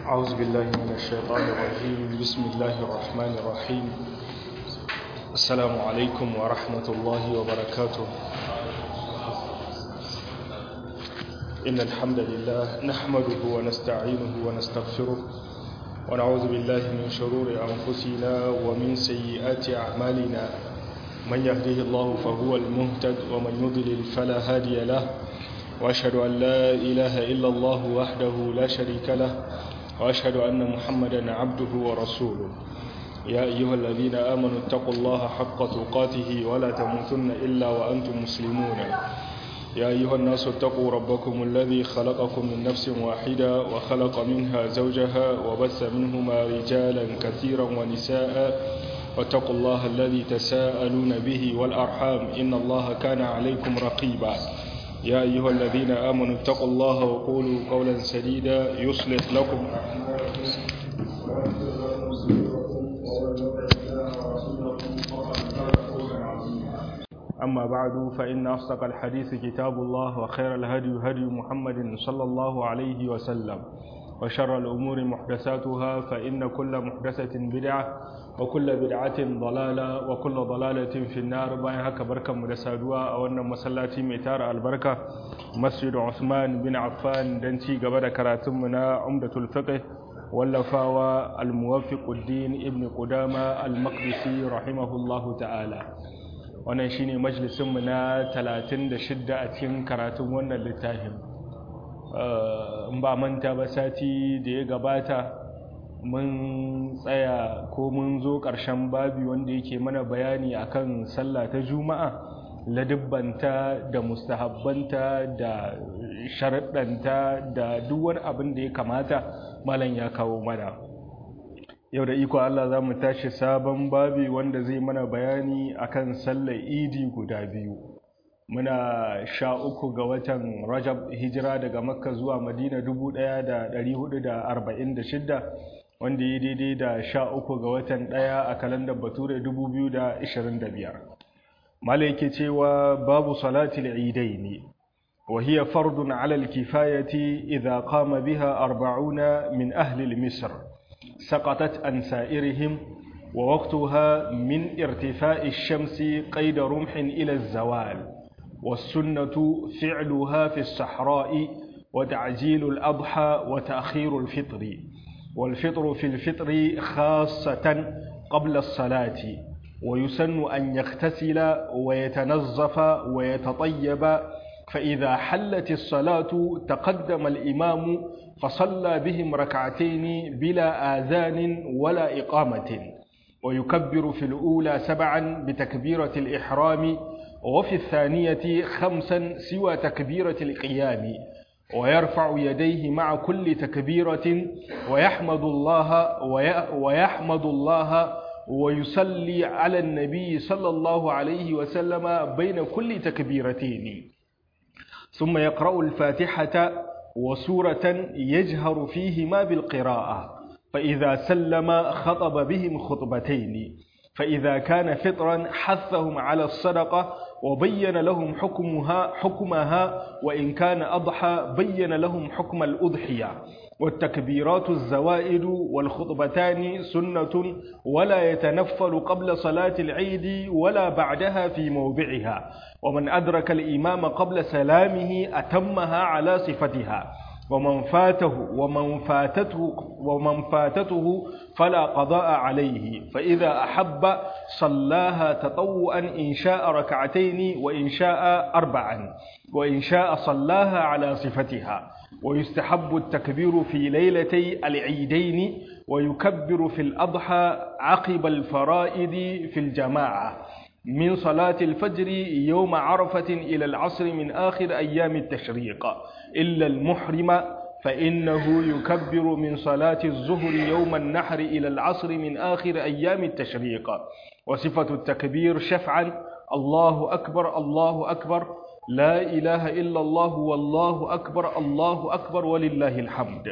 أعوذ بالله من الشيطان الرجيم بسم الله الرحمن الرحيم السلام عليكم ورحمة الله وبركاته إن الحمد لله نحمده ونستعينه ونستغفره ونعوذ بالله من شرور أنفسنا ومن سيئات أعمالنا من يهده الله فهو المهتد ومن يضلل فلا هادي له وأشهد أن لا إله إلا الله وحده لا شريك له وأشهد أن محمدا عبده ورسوله يا أيها الذين آمنوا اتقوا الله حق تقاته ولا تموتن إلا وأنتم مسلمون يا أيها الناس اتقوا ربكم الذي خلقكم من نفس واحدة وخلق منها زوجها وبث منهما رجالا كثيرا ونساء واتقوا الله الذي تساءلون به والأرحام إن الله كان عليكم رقيبا يا أيها الذين آمنوا اتقوا الله وقولوا قولا سديدا يصلح لكم أما بعد فإن أصدق الحديث كتاب الله وخير الهدي هدي محمد صلى الله عليه وسلم وشر الأمور محدثاتها فإن كل محدثة بدعة وكل بدعة ضلالة وكل ضلالة في النار باين هكا بركة مدسادوا أو أن مسلاتي ميتار البركة مسجد عثمان بن عفان دنتي قبل كراتمنا عمدة الفقه واللفاوى الموفق الدين ابن قدامة المقدسي رحمه الله تعالى wannan shine majalisinmu na 36 a cikin karatun wannan littafin in ba manta ba sati da ya gabata mun tsaya ko mun zo ƙarshen babi wanda yake mana bayani akan sallah ta juma'a ladibbanta da mustahabbanta da sharaɗanta da duk wani abin da ya kamata malam ya kawo mana yau da iko Allah za mu tashi sabon babi wanda zai mana bayani akan sallar idi guda biyu muna sha uku ga watan rajab hijira daga makka zuwa madina 1446 wanda ya daidai da sha uku ga watan ɗaya a kalandar bature 2025 malai ke cewa babu salatul idai ne وهي فرض على الكفاية إذا قام بها أربعون من أهل مصر سقطت عن سائرهم ووقتها من ارتفاع الشمس قيد رمح إلى الزوال والسنة فعلها في الصحراء وتعجيل الأضحى وتأخير الفطر والفطر في الفطر خاصة قبل الصلاة ويسن أن يغتسل ويتنظف ويتطيب فإذا حلت الصلاة تقدم الإمام فصلى بهم ركعتين بلا آذان ولا إقامة ويكبر في الأولى سبعا بتكبيرة الإحرام وفي الثانية خمسا سوى تكبيرة القيام ويرفع يديه مع كل تكبيرة ويحمد الله ويحمد الله ويصلي على النبي صلى الله عليه وسلم بين كل تكبيرتين ثم يقرأ الفاتحة وسورة يجهر فيهما بالقراءة فإذا سلم خطب بهم خطبتين فإذا كان فطرا حثهم على الصدقة وبين لهم حكمها حكمها وإن كان أضحى بين لهم حكم الأضحية والتكبيرات الزوائد والخطبتان سنة ولا يتنفل قبل صلاة العيد ولا بعدها في موضعها ومن أدرك الإمام قبل سلامه أتمها على صفتها ومن فاته ومن فاتته ومن فاتته فلا قضاء عليه فإذا أحب صلاها تطوعا إن شاء ركعتين وإن شاء أربعا وإن شاء صلاها على صفتها ويستحب التكبير في ليلتي العيدين ويكبر في الأضحى عقب الفرائض في الجماعة من صلاة الفجر يوم عرفة إلى العصر من آخر أيام التشريق إلا المحرم فإنه يكبر من صلاة الظهر يوم النحر إلى العصر من آخر أيام التشريق وصفة التكبير شفعا الله أكبر الله أكبر لا إله إلا الله والله أكبر الله أكبر ولله الحمد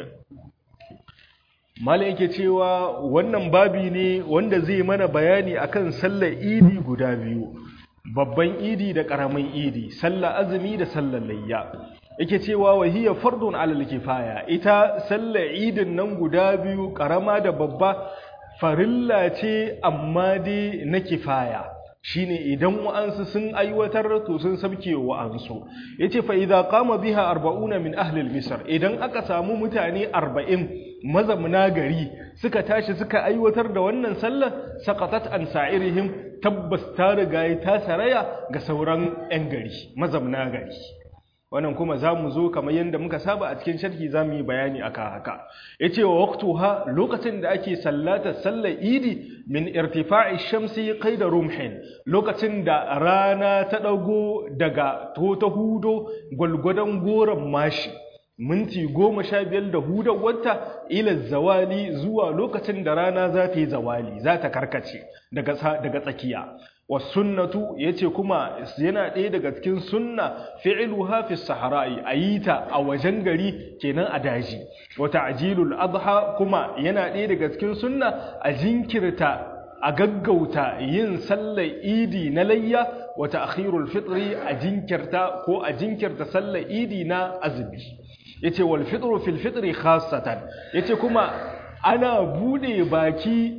Malam yake cewa wannan babi ne wanda zai mana bayani akan sallar idi guda biyu babban idi da ƙaramin idi sallar azumi da sallar layya yake cewa wa hiya fardun alal kifaya ita sallar idin nan guda biyu karama da babba farilla ce amma dai na kifaya shine idan wa'ansu sun aiwatar to sun sabke wa'ansu yace fa idza qama biha 40 min ahli al-misr idan aka samu mutane 40 mazamuna gari suka tashi suka aiwatar da wannan sallar saqatat an sa'irihim tabbas ta riga ta saraya ga sauran 'yan gari mazamuna gari wannan kuma za mu zo kamar yadda muka saba a cikin sharhi za mu yi bayani a kan haka ya ce wa waktuha lokacin da ake sallata sallar idi min irtifa'i shamsi kai da rumhin lokacin da rana ta ɗago daga to ta hudo gwalgwadon goron mashi minti goma sha biyar da hudar wata ila zawali zuwa lokacin da rana za ta yi zawali za ta karkace daga tsakiya wasunnatu yace kuma yana ɗaya daga cikin sunna fi'luha fi sahara'i ayita a wajen gari kenan a daji wa ta'jilul adha kuma yana ɗaya daga cikin sunna a jinkirta a gaggauta yin sallar idi na layya wa ta'khirul fitri a jinkirta ko a jinkirta sallar idi na azumi yace wal fitru fil fitri khassatan yace kuma ana bude baki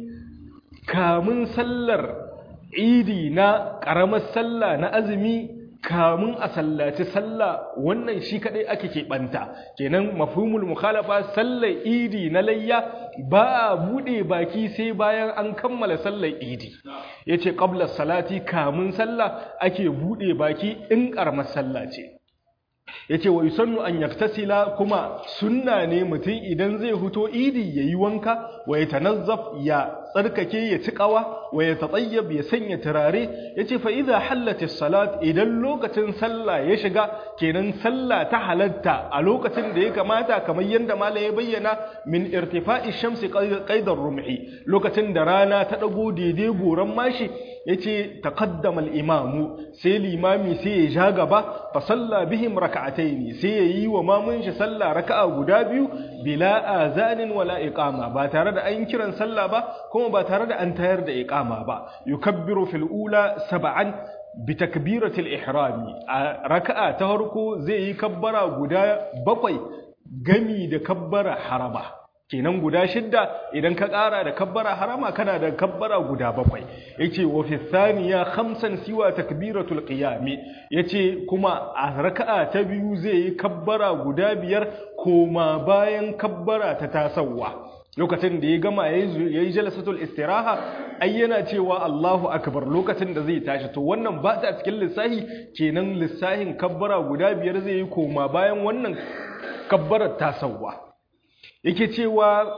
kamun sallar idi na ƙaramar sallah na azumi kamun a sallaci sallah wannan shi kadai ake keɓanta kenan mafhumul mukhalafa sallar idi na layya ba a buɗe baki sai bayan an kammala sallar idi yace qabla salati kamun sallah ake buɗe baki in ƙaramar sallah ce yace wa yusannu an yaktasila kuma sunna ne mutum idan zai huto idi yayi wanka wa yatanazzaf ya tsarkake ya ci kawa wa yatatayyab ya sanya turare yace fa idza hallatis salat idan lokacin sallah ya shiga kenan sallah ta halatta a lokacin da ya kamata kamar yanda malam ya bayyana min irtifa'i shamsi qaidar rumhi lokacin da rana ta dago daidai goran mashi yace taqaddama al-imamu sai limami sai ya ja gaba fa salla bihim rak'ataini sai yayi wa mamun shi sallah raka'a guda biyu bila azanin wala iqama ba tare da an kiran sallah ba kuma ba tare da an tayar da iqama ba yukabbiru fil ula sab'an bi takbiratil ihrami a raka'a ta farko zai yi kabbara guda bakwai gami da kabbara harama kenan guda shidda idan ka ƙara da kabbara harama kana da kabbara guda bakwai yace wa fi thaniya khamsan siwa takbiratul qiyam yace kuma a raka'a ta biyu zai yi kabbara guda biyar koma bayan kabbara ta tasawa lokacin da ya gama yayi jalsatul istiraha ai yana cewa Allahu akbar lokacin da zai tashi to wannan ba ta cikin lissahi kenan lissahin kabbara guda biyar zai yi koma bayan wannan kabbarar tasawa yake cewa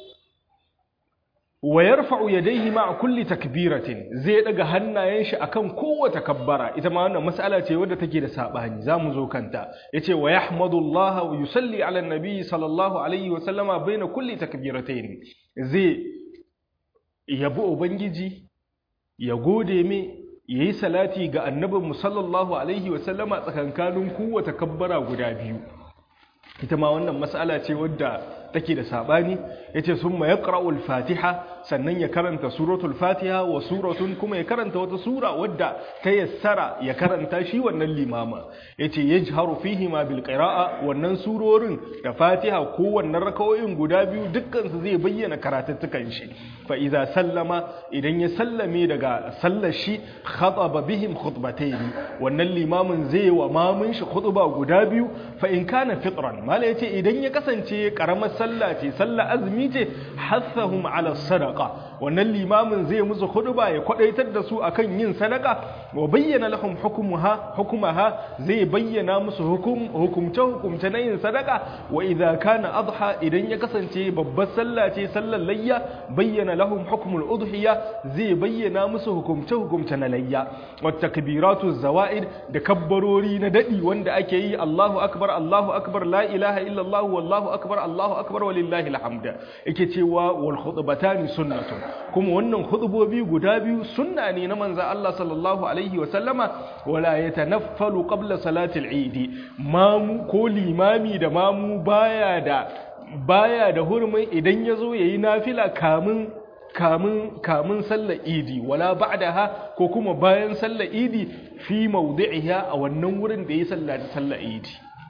wa yarfa'u yadayhi ma'a kulli takbiratin zai daga hannayen shi akan kowace kabbara ita ma wannan mas'ala ce wadda take da sabani zamu zo kanta yace wa yahmadullah wa yusalli 'ala an-nabi sallallahu alaihi wa sallama baina kulli takbiratayn zai yabi ubangiji ya gode me yayi salati ga annabinmu sallallahu alaihi wa sallama tsakankanin kowace kabbara guda biyu ita ma wannan mas'ala ce wadda take da sabani yace summa yaqra'ul fatiha sannan ya karanta suratul fatiha wa suratun kuma ya karanta wata sura wadda ta yassara ya karanta shi wannan limama yace yajharu fihi ma bil qira'a wannan surorin da fatiha ko wannan rakawoyin guda biyu dukkan su zai bayyana karatuttukan shi fa idza sallama idan ya sallame daga sallar shi khataba bihim khutbatayn wannan limamin zai wa mamun shi khutba guda biyu fa in kana fitran mala yace idan ya kasance karamar sallah ce sallah azumi ce hassahum ala sadaqa wannan limamin zai musu khutba ya kwadaitar da su akan yin sadaka wa bayyana lahum hukumuha hukumaha zai bayyana musu hukum hukumce hukumce na yin sadaka wa idza kana adha idan ya kasance babbar sallah ce sallar layya bayyana lahum hukmul udhiya zai bayyana musu hukumce hukumce na layya wa takbiratu zawaid da kabbarori na dadi wanda ake yi Allahu akbar Allahu akbar la ilaha illa Allah wallahu akbar Allahu akbar walillahi alhamd yake cewa wal khutbatani sunnatun kuma wannan khutbobi guda biyu sunna ne na manzo Allah sallallahu alaihi wa sallama wala yatanaffalu qabla salati al-eid mamu ko limami da mamu baya da baya da hurumin idan yazo yayi nafila kamun kamun kamun sallar idi wala ba'daha ko kuma bayan sallar idi fi mawdi'iha a wannan wurin da ya sallaci sallar idi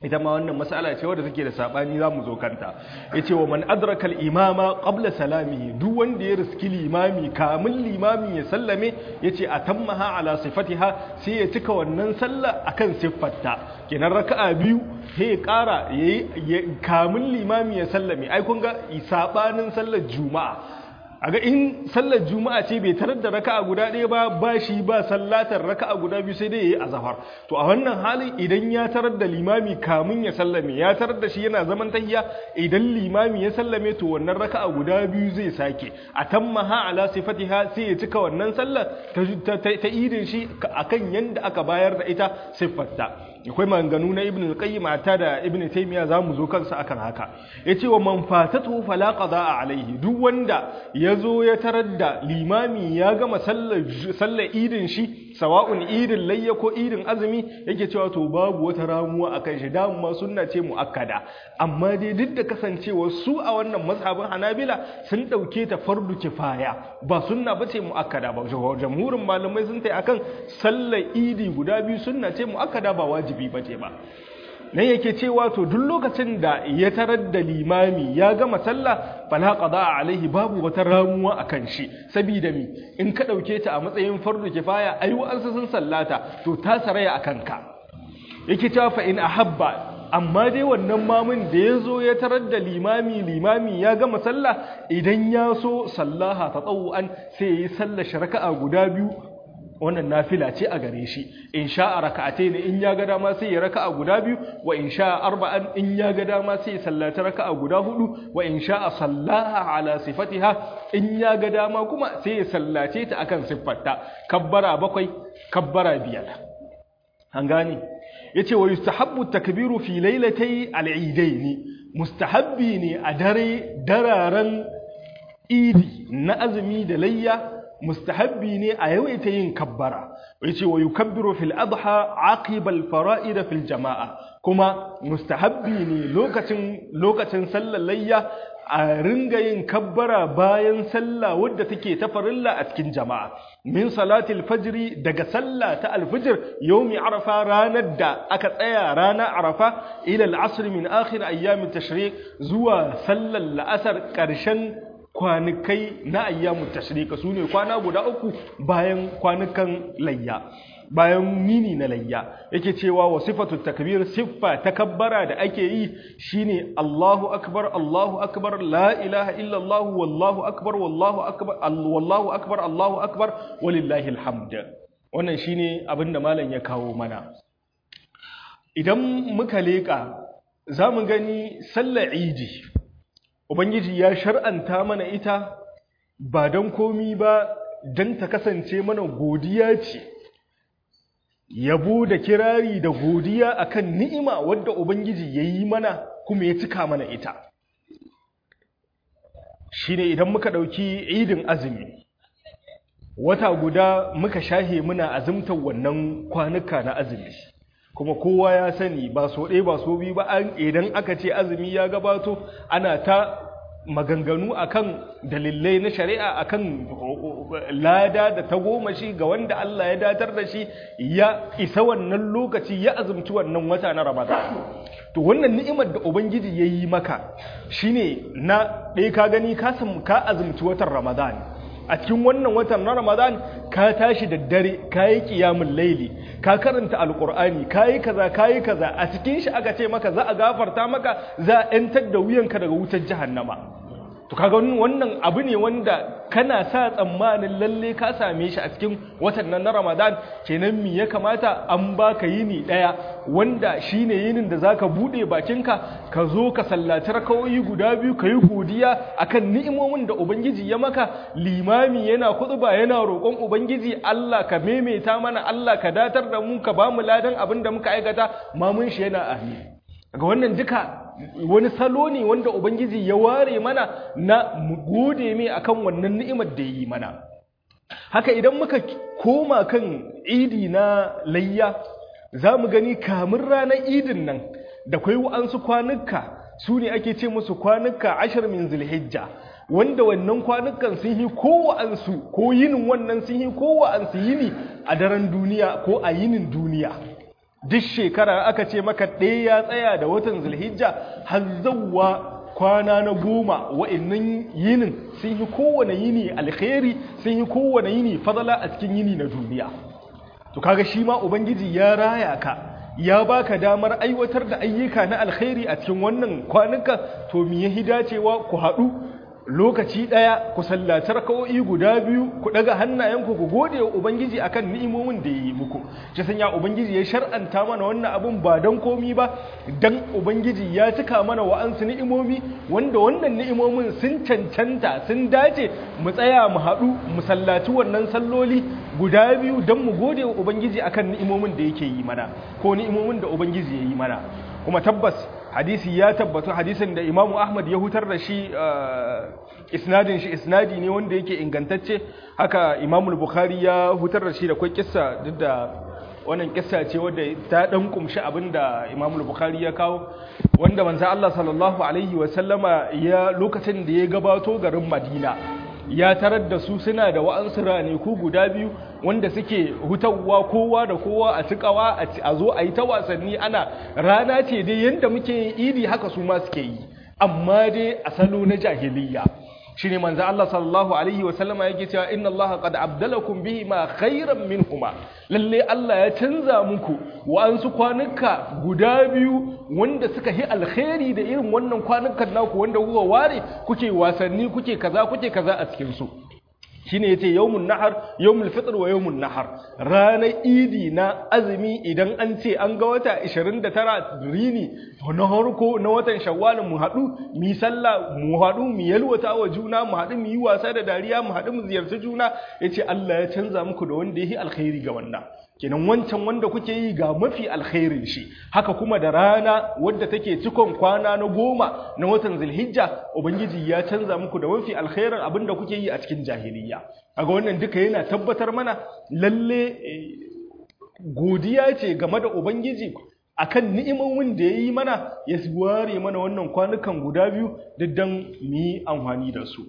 ita ma wannan mas'ala ce wadda take da sabani zamu zo kanta yace wa man adraka al-imama qabla salamihi duk wanda ya riski limami kamin limami ya sallame yace atammaha ala sifatiha sai ya cika wannan sallah akan siffarta kenan raka'a biyu sai ya kara yayi kamin limami ya sallame ai kun ga sabanin sallar juma'a aga in sallar juma'a ce bai tarar da raka'a guda ɗaya ba ba shi ba sallatar raka'a guda biyu sai dai yayi azhar to a wannan halin idan ya tarar da limami kamun ya sallame ya tarar da shi yana zaman tahiyya idan limami ya sallame to wannan raka'a guda biyu zai sake atammaha ala sifatiha sai ya cika wannan sallar ta, ta, idin shi akan yanda aka bayar da ita siffarta akwai maganganu na ibn al-qayyim ta da ibn taymiya zamu zo kansa akan haka yace wa man fatatu fala qada alaihi duk wanda yazo ya tarar da limami ya gama sallar sallar idin shi sawa'un idin layya ko idin azumi yake cewa to babu wata ramuwa akan shi da ma sunna ce muakkada amma dai duk da kasancewa su a wannan mazhabin hanabila sun dauke ta fardu kifaya ba sunna bace muakkada ba jamhurin malamai sun tai akan sallar idi guda biyu sunna ce muakkada ba wajibi wajibi ba ce ba nan yake cewa to duk lokacin da ya tarar da limami ya gama sallah fala qada alaihi babu wata ramuwa akan shi saboda mi in ka dauke ta a matsayin fardu kifaya ai wa'ansu sun sallata to ta saraya akan ka yake cewa fa in ahabba amma dai wannan mamun da ya zo ya tarar da limami limami ya gama sallah idan ya so sallaha ta an sai ya yi sallar raka'a guda biyu wannan nafila ce a gare shi in sha'a raka'ate ne in ya ga dama sai ya raka'a guda biyu wa in sha'a arba'an in ya ga dama sai ya sallata raka'a guda hudu wa in sha'a sallaha ala sifatiha in ya ga dama kuma sai ya sallace ta akan siffarta kabbara bakwai kabbara biyar an gane yace wa yustahabbu takbiru fi lailatai al-eidain mustahabbi ne a dare dararen idi na azumi da layya mustahabbi ne a yawaita yin kabbara yace wa yukabbiru fil adha aqiba al fara'id fil jama'a kuma mustahabbi ne lokacin lokacin sallar layya a ringa yin kabbara bayan sallah wadda take ta farilla a cikin jama'a min salatil fajri daga sallah ta alfijir yaumi arafa ranar da aka tsaya rana arafa ila al-asr min akhir ayyamit tashriq zuwa sallar la'asar karshen kwanikai na ayyamun tashrika su ne kwana guda uku bayan kwanukan layya bayan yini na layya yake cewa wa sifatu takbir siffa takabbara da ake yi shine Allahu akbar Allahu akbar la ilaha illa Allah wallahu akbar wallahu akbar wallahu akbar Allahu akbar walillahi alhamd wannan shine abinda malam ya kawo mana idan muka leka zamu gani sallar idi Ubangiji ya shar'anta mana ita ba don komi ba don ta kasance mana godiya ce, yabo da kirari da godiya akan ni'ima wadda Ubangiji ya yi mana kuma ya cika mana ita. Shi ne idan muka ɗauki idin azumi, wata guda muka shahe muna azumtar wannan kwanuka na azumi. kuma kowa ya sani ba so ɗaya ba so biyu ba idan aka ce azumi ya gabato ana ta maganganu akan dalilai na shari'a akan lada da tagomashi ga wanda Allah ya datar da shi ya isa wannan lokaci ya azumci wannan wata na Ramadan to wannan ni'imar da ubangiji ya yi maka shine na ɗaya ka gani ka ka azumci watan Ramadan a cikin wannan watan na Ramadan ka tashi da dare ka yi ƙiyamun laili ka karanta alƙur'ani ka yi kaza ka yi kaza a cikin shi aka ce maka za a gafarta maka za a ‘yantar da wuyanka daga wutar jahannama to kaga wannan abu ne wanda kana sa tsammanin lalle ka same shi a cikin watan nan na Ramadan kenan me ya kamata an baka yini daya wanda shine yinin da zaka bude bakinka ka zo ka sallaci rakawoyi guda biyu ka yi godiya akan ni'imomin da ubangiji ya maka limami yana kutuba yana roƙon ubangiji Allah ka maimaita mana Allah ka datar da mu ka bamu ladan abin da muka aikata mamun shi yana amin ga wannan duka wani salo ne wanda ubangiji ya ware mana na mu gode mai akan wannan ni'imar da yi mana haka idan muka koma kan idi na layya za mu gani kamun ranar idin nan da kwai wa'ansu kwanuka su ne ake ce musu kwanuka ashir min zulhijja wanda wannan kwanukan sun yi kowa'ansu ko yinin wannan sun yi kowa'ansu yini a daren duniya ko a yinin duniya duk shekara aka ce maka ɗaya ya tsaya da watan zulhijja har zawwa kwana na goma wa'annan yinin sun yi kowane yini alkhairi sun yi kowane yini fadala a cikin yini na duniya to kaga shi ma ubangiji ya raya ka ya baka damar aiwatar da ayyuka na alkhairi a cikin wannan kwanuka to me yahi dacewa ku haɗu lokaci ɗaya ku sallaci raka'o'i guda biyu ku ɗaga hannayenku ku gode wa ubangiji akan ni'imomin da ya yi muku shi sanya ubangiji ya shar'anta mana wannan abun ba don komi ba dan ubangiji ya cika mana wa'ansu ni'imomi wanda wannan ni'imomin sun cancanta sun dace mu tsaya mu haɗu mu sallaci wannan salloli guda biyu don mu gode wa ubangiji akan ni'imomin da yake yi mana ko ni'imomin da ubangiji ya yi mana kuma tabbas hadisi ya tabbatu hadisin da imamu ahmad ya hutar da shi isnadin shi isnadi ne wanda yake ingantacce haka imamu bukhari ya hutar da shi da kwai kissa duk da wannan kissa ce wadda ta dan kumshi abinda imamu bukhari ya kawo wanda manzo Allah sallallahu alaihi wa sallama ya lokacin da ya gabato garin madina ya tarar da su suna da wa'ansu ranaku guda biyu wanda suke hutawa kowa da kowa a cikawa a zo a yi ta wasanni ana rana ce dai yadda muke yin idi haka su ma suke yi amma dai a salo na jahiliya shi ne manzo Allah sallallahu alaihi wa sallama yake cewa inna Allah qad abdalakum bihi ma khairan minhuma lalle Allah ya canza muku wa'ansu kwanuka guda biyu wanda suka yi alkhairi da irin wannan kwanukan naku wanda kuka ware kuke wasanni kuke kaza kuke kaza a cikin su shine yace yawmun nahar yawmul fitr wa yawmun nahar ranar idi na azumi idan an ce an ga wata 29 rini na harko na watan shawwal mu hadu mu sallah mu hadu mu yalwata wa juna mu hadu mu yi wasa da dariya mu hadu mu ziyarci juna yace Allah ya canza muku da wanda yake alkhairi ga wannan kenan wancan wanda kuke yi ga mafi alkhairin shi haka kuma da rana wadda take cikon kwana na goma na watan zulhijja ubangiji ya canza muku da mafi alkhairin abinda kuke yi a cikin jahiliya kaga wannan duka yana tabbatar mana lalle godiya ce game da ubangiji akan ni'imomin da yayi mana ya ware mana wannan kwanukan guda biyu diddan mu yi amfani da su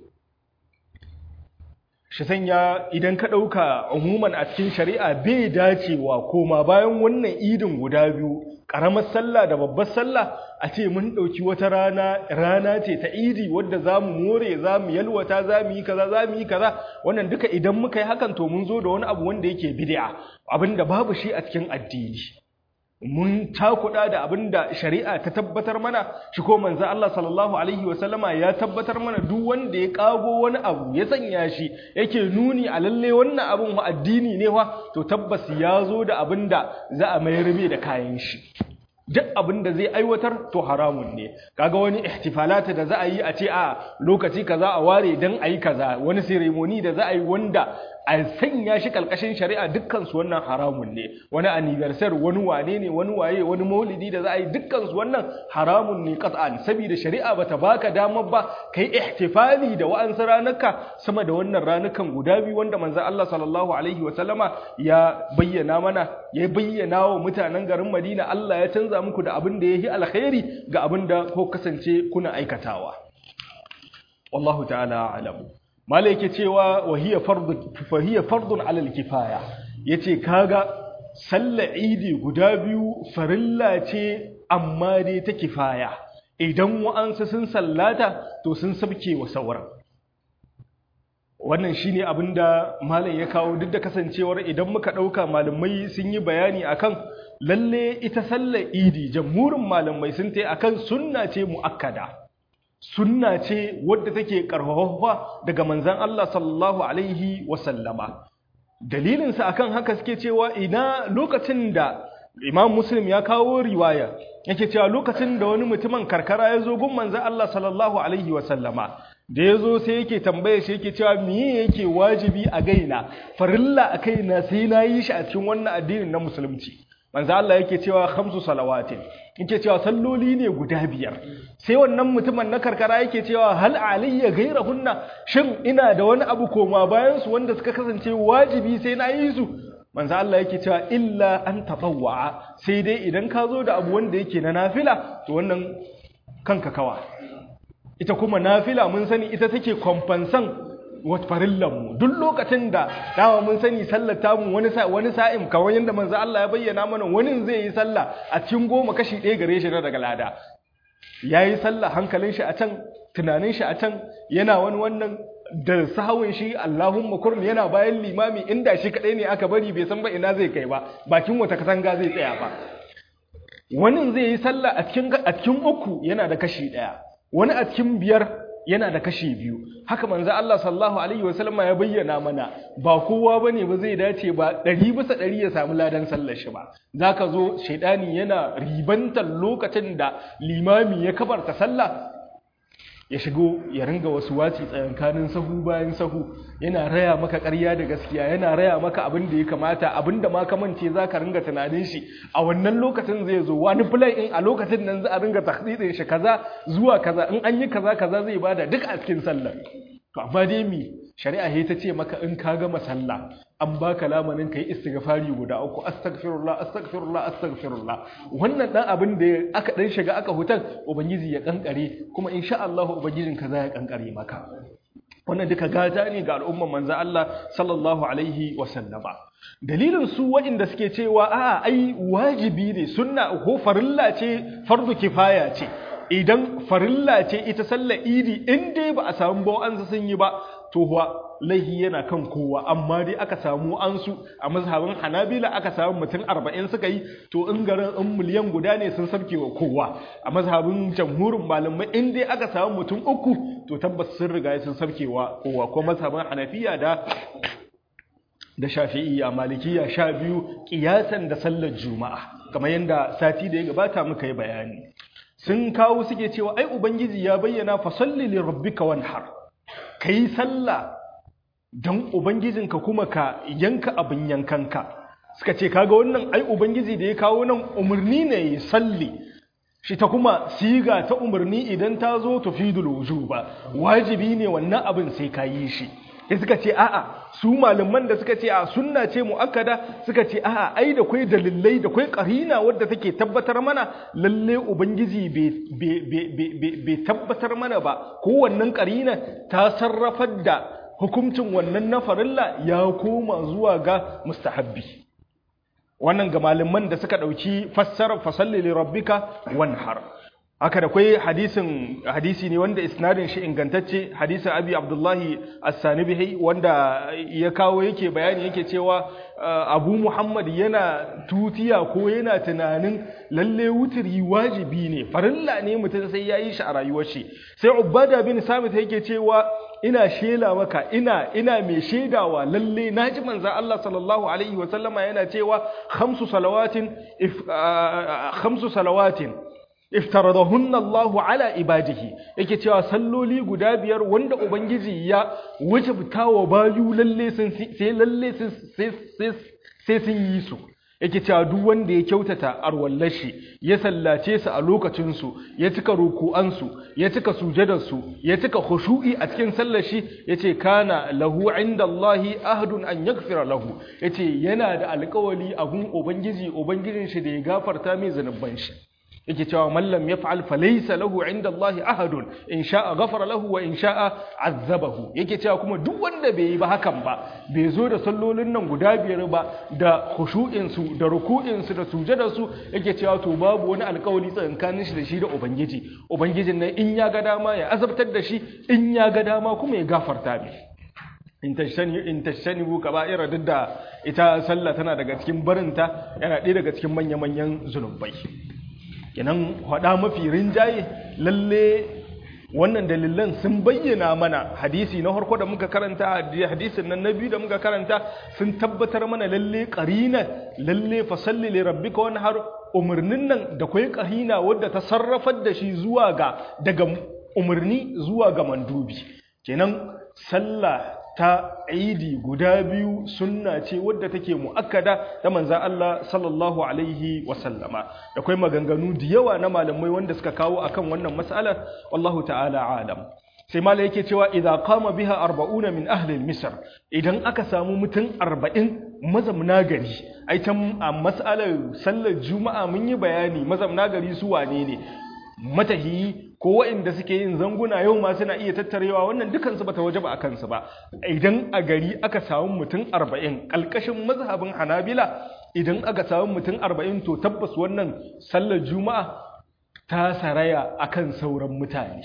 shi sanya idan ka ɗauka umuman a cikin shari'a bai dacewa koma bayan wannan idin guda biyu ƙaramar sallah da babbar sallah a ce mun ɗauki wata rana rana ce ta idi wadda za mu more za mu yalwata za mu yi kaza za mu yi kaza wannan duka idan muka yi hakan to mun zo da wani abu wanda yake bid'a abinda babu shi a cikin addini mun takuda da abin da shari'a ta tabbatar mana shi ko manzo Allah sallallahu alaihi wasallama ya tabbatar mana duk wanda ya kago wani abu ya sanya shi yake nuni a lalle wannan abin wa addini ne wa to tabbas ya zo da abin da za a mayar mai da kayan shi duk abin da zai aiwatar to haramun ne kaga wani ihtifalata da za a yi a ce a lokaci kaza a ware dan a yi kaza wani ceremony da za a yi wanda a sanya shi kalkashin shari'a dukkan su wannan haramun ne wani anniversary wani wane ne wani waye wani maulidi da za a yi dukkan su wannan haramun ne qat'an saboda shari'a bata baka damar ba kai ihtifali da wa'ansu ranuka sama da wannan ranukan guda biyu wanda manzon Allah sallallahu alaihi wa sallama ya bayyana mana ya bayyana wa mutanen garin Madina Allah ya canza muku da abin da yayi alkhairi ga abin da ko kasance kuna aikatawa wallahu ta'ala a'lamu malai yake cewa wahiya fardun fahiya fardun alal kifaya yace kaga sallar idi guda biyu farilla ce amma dai ta kifaya idan wa'ansu sun sallata to sun sabke wa sauran wannan shine abinda malam ya kawo duk da kasancewar idan muka dauka malamai sun yi bayani akan lalle ita sallar idi jamhurin malamai sun tai akan sunna ce muakkada sunna ce wadda take karfafa daga manzan Allah sallallahu alaihi wasallama dalilinsa akan haka suke cewa ina lokacin da imam muslim ya kawo riwaya yake cewa lokacin da wani mutumin karkara ya zo gun manzan Allah sallallahu alaihi wasallama da ya zo sai yake tambaye shi yake cewa miye yake wajibi a gaina farilla a kaina sai na yi shi a cikin wannan addinin na musulunci manzo Allah yake cewa khamsu salawatin yake cewa salloli ne guda biyar sai wannan mutumin na karkara yake cewa hal alayya ghayrahunna shin ina da wani abu koma bayan su wanda suka kasance wajibi sai na yi su manzo Allah yake cewa illa an tatawwa sai dai idan ka zo da abu wanda yake na nafila to wannan kanka kawa ita kuma nafila mun sani ita take kwamfansan farillanmu duk lokacin da dama mun sani sallar tamu wani wani sa'im kamar yadda manzo Allah ya bayyana mana wani zai yi sallah a cikin goma kashi ɗaya gare shi na daga lada yayi sallah hankalin shi a can tunanin shi a can yana wani wannan da sahawin shi Allahumma kurmi yana bayan limami inda shi kadai ne aka bari bai san ba ina zai kai ba bakin wata katanga zai tsaya ba wani zai yi sallah a cikin a cikin uku yana da kashi daya wani a cikin biyar yana da kashi biyu haka manzo Allah sallallahu alaihi wasallama ya bayyana mana ba kowa bane ba zai dace ba ɗari bisa ɗari ya samu ladan sallar shi ba zaka zo shaidani yana ribantar lokacin da limami ya kabarta sallah ya shigo ya ringa wasu waci tsayankanin sahu bayan sahu yana raya maka ƙarya da gaskiya yana raya maka abin da ya kamata abin da ma ka mance za ka ringa tunanin shi a wannan lokacin zai zo wani fulai in a lokacin nan za a ringa tahdidin shi kaza zuwa kaza in an yi kaza kaza zai bada duk a cikin sallar to amma dai mi shari'a he ta ce maka in ka gama sallah an baka lamanin kai istighfari guda uku astaghfirullah astaghfirullah astaghfirullah wannan dan abin da aka dan shiga aka hutan ubangiji ya kankare kuma insha Allah ubangijin ka za ya kankare maka wannan duka gata ne ga al'umman manzo Allah sallallahu alaihi wa sallama dalilin su waɗanda suke cewa a'a ai wajibi ne sunna ko farilla ce fardu kifaya ce idan farilla ce ita sallar idi in dai ba a samu ba an sun yi ba to huwa laihi yana kan kowa amma dai aka samu an su a mazhabin hanabila aka samu mutum arba'in suka yi to in garin in miliyan guda ne sun sabke wa kowa a mazhabin jamhurin malamai in dai aka samu mutum uku to tabbas sun riga sun sabke wa kowa ko mazhabin hanafiya da da shafi'iyya malikiya sha biyu kiyasan da sallar juma'a kamar yadda sati da ya gabata muka yi bayani sun kawo suke cewa ai ubangiji ya bayyana fa salli li rabbika wanhar kai sallah dan ubangijinka kuma ka yanka abin yankanka suka ce kaga wannan ai ubangiji da ya kawo nan umarni ne ya salli shi ta kuma siga ta umarni idan ta zo tufidul wujuba wajibi ne wannan abin sai ka yi shi sai suka ce a'a su malaman da suka ce a sunna ce muakkada suka ce a'a ai da kai dalilai da kai karina wadda take tabbatar mana lalle ubangiji bai tabbatar mana ba ko wannan karina ta sarrafar da hukuncin wannan na farilla ya koma zuwa ga mustahabbi wannan ga malaman da suka dauki fassarar fasalli li rabbika wanhar haka da kwai hadisin hadisi ne wanda isnadin shi ingantacce hadisin abi abdullahi as-sanibihi wanda ya kawo yake bayani yake cewa abu muhammad yana tutiya ko yana tunanin lalle wutiri wajibi ne farilla ne mutum sai ya yi shi a rayuwar shi sai ubada bin samit yake cewa ina shela maka ina ina mai shaidawa lalle naji manzon Allah sallallahu alaihi wa sallama yana cewa khamsu salawatin khamsu salawatin iftaradahunna Allahu ala ibadihi yake cewa salloli guda biyar wanda ubangiji ya wajabta wa bayu lalle sun sai lalle sai sun yi su yake cewa duk wanda ya kyautata arwallashi ya sallace su a lokacin su ya cika ruku'an su ya cika sujadar su ya cika khushu'i a cikin sallar shi yace kana lahu indallahi ahdun an yaghfira lahu yace yana da alƙawari a gun ubangiji ubangijin shi da ya gafarta mai zanuban shi yake cewa mallam ya fa'al falaisa lahu inda Allah ahadun in sha'a gafara lahu wa in sha'a azzabahu yake cewa kuma duk wanda bai yi ba hakan ba bai zo da sallolin nan guda biyar ba da khushu'insu da ruku'insu da sujadarsu yake cewa to babu wani alkawari tsakankanin shi da shi da ubangiji ubangijin nan in ya ga dama ya azabtar da shi in ya ga dama kuma ya gafarta mai in tashtanibu kaba'ira duk da ita sallah tana daga cikin barinta yana ɗaya daga cikin manya-manyan zunubai kenan hada mafi rinjaye lalle wannan dalilan sun bayyana mana hadisi na harko da muka karanta hadisin nan na biyu da muka karanta sun tabbatar mana lalle qarina lalle fasalli li rabbika wani har umarnin nan da kai qarina wadda ta sarrafar da shi zuwa ga daga umarni zuwa ga mandubi kenan sallah ta idi guda biyu sunna ce wadda take mu'akkada ta manzan Allah sallallahu alaihi wasallama da kai maganganu da yawa na malamai wanda suka kawo akan wannan mas'alar wallahu ta'ala alam sai mala yake cewa idza qama biha arba'una min ahli misr idan aka samu mutum arba'in mazamna gari ai can a mas'alar sallar juma'a mun yi bayani mazamna gari su wane ne matahiyi ko waɗanda suke yin zanguna yau ma suna iya tattarewa wannan dukansu bata waje ba a kansu ba idan a gari aka samu mutum arba'in ƙalƙashin mazhabin hanabila idan aka samu mutum arba'in to tabbas wannan sallar juma'a ta saraya akan sauran mutane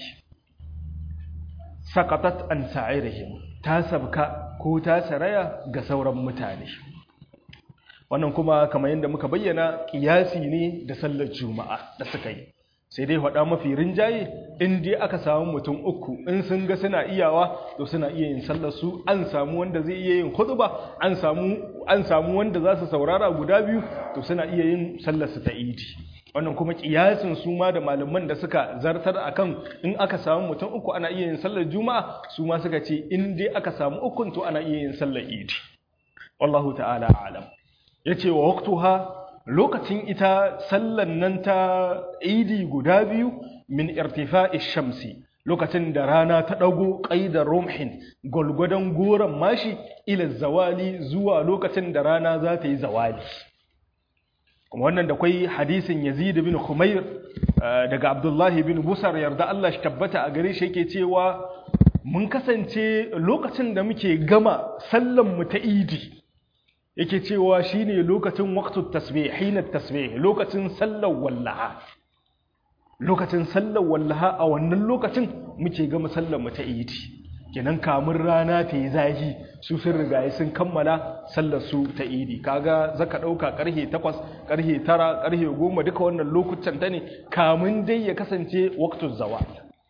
saqatat an sa'irihim ta sabka ko ta saraya ga sauran mutane wannan kuma kamar yadda muka bayyana kiyasi ne da sallar juma'a da suka yi sai dai faɗa mafi rinjaye in dai aka samu mutum uku in sun ga suna iyawa to suna iya yin sallar su an samu wanda zai iya yin khutba an samu an samu wanda za su saurara guda biyu to suna iya yin sallar su ta idi wannan kuma kiyasin su ma da malaman da suka zartar akan in aka samu mutum uku ana iya yin sallar juma'a su ma suka ce in dai aka samu ukun to ana iya yin sallar idi wallahu ta'ala a'lam yace wa waqtuha lokacin ita sallan nan ta idi guda biyu min irtifa'i shamsi lokacin da rana ta ɗago ƙaidar rumhin gwalgwadon goron mashi ila zawali zuwa lokacin da rana za ta yi zawali kuma wannan da kwai hadisin yazid bin khumair daga abdullahi bin busar yarda Allah shi tabbata a gare shi yake cewa mun kasance lokacin da muke gama sallan mu ta idi yake cewa shine lokacin waqtut tasbih hina tasbih lokacin sallar wallaha lokacin sallar wallaha a wannan lokacin muke gama sallar mu ta idi kenan kamun rana ta yi zahi su sun riga sun kammala sallar su ta idi kaga zaka dauka karhe 8 karhe 9 karhe 10 duka wannan lokutan ta ne kamun dai ya kasance waqtuz zawal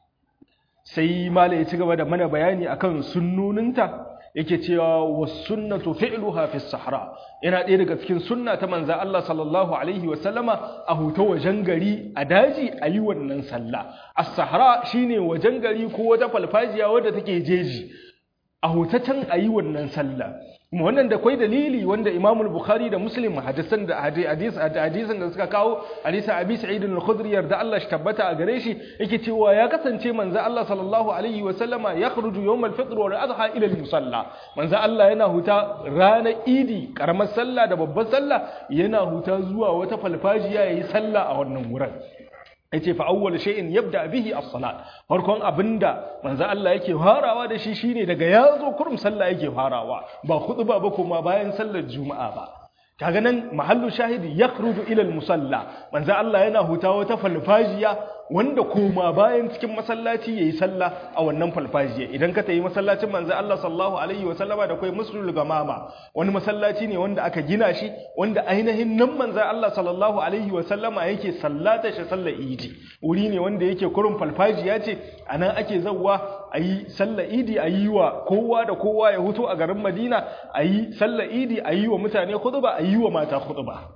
sai mala ya ci gaba da mana bayani akan sunnuninta yake cewa wasunnatu fi'luha fi sahara yana ɗaya daga cikin sunna ta manza Allah sallallahu alaihi wa sallama a huta wajen gari a daji a yi wannan sallah as-sahara shine wajen gari ko wata falfajiya wadda take jeji a hutatan a yi wannan sallah kuma wannan da kwai dalili wanda Imam Bukhari da Muslim hadisan da hadis hadisan da suka kawo hadisin Abi Sa'id al-Khudri yarda Allah shi tabbata a gare shi yake cewa ya kasance manzo Allah sallallahu alaihi wa sallama yakhruju yawm al-fitr wal adha ila al-musalla manzo Allah yana huta ranar Idi karamar sallah da babbar sallah yana huta zuwa wata falfajiya yayi sallah a wannan wurin yace fa awwal shay'in yabda bihi as-salat farkon abinda manzo Allah yake farawa da shi shine daga yazo kurum sallah yake farawa ba khutba ba kuma bayan sallar juma'a ba kaga nan mahallu shahidi yakhruju ila al-musalla manzo Allah yana hutawa ta falfajiya wanda koma bayan cikin masallaci yayi sallah a wannan falfajiya idan ka tayi masallacin manzo Allah sallallahu alaihi wa sallama da kai muslimul gamama wani masallaci ne wanda aka gina shi wanda ainihin nan manzo Allah sallallahu alaihi wa sallama yake sallata shi sallar idi wuri ne wanda yake kurun falfajiya ce anan ake zawwa ayi sallar idi ayi wa kowa da kowa ya huto a garin Madina ayi sallar idi ayi wa mutane khutba ayi wa mata khutba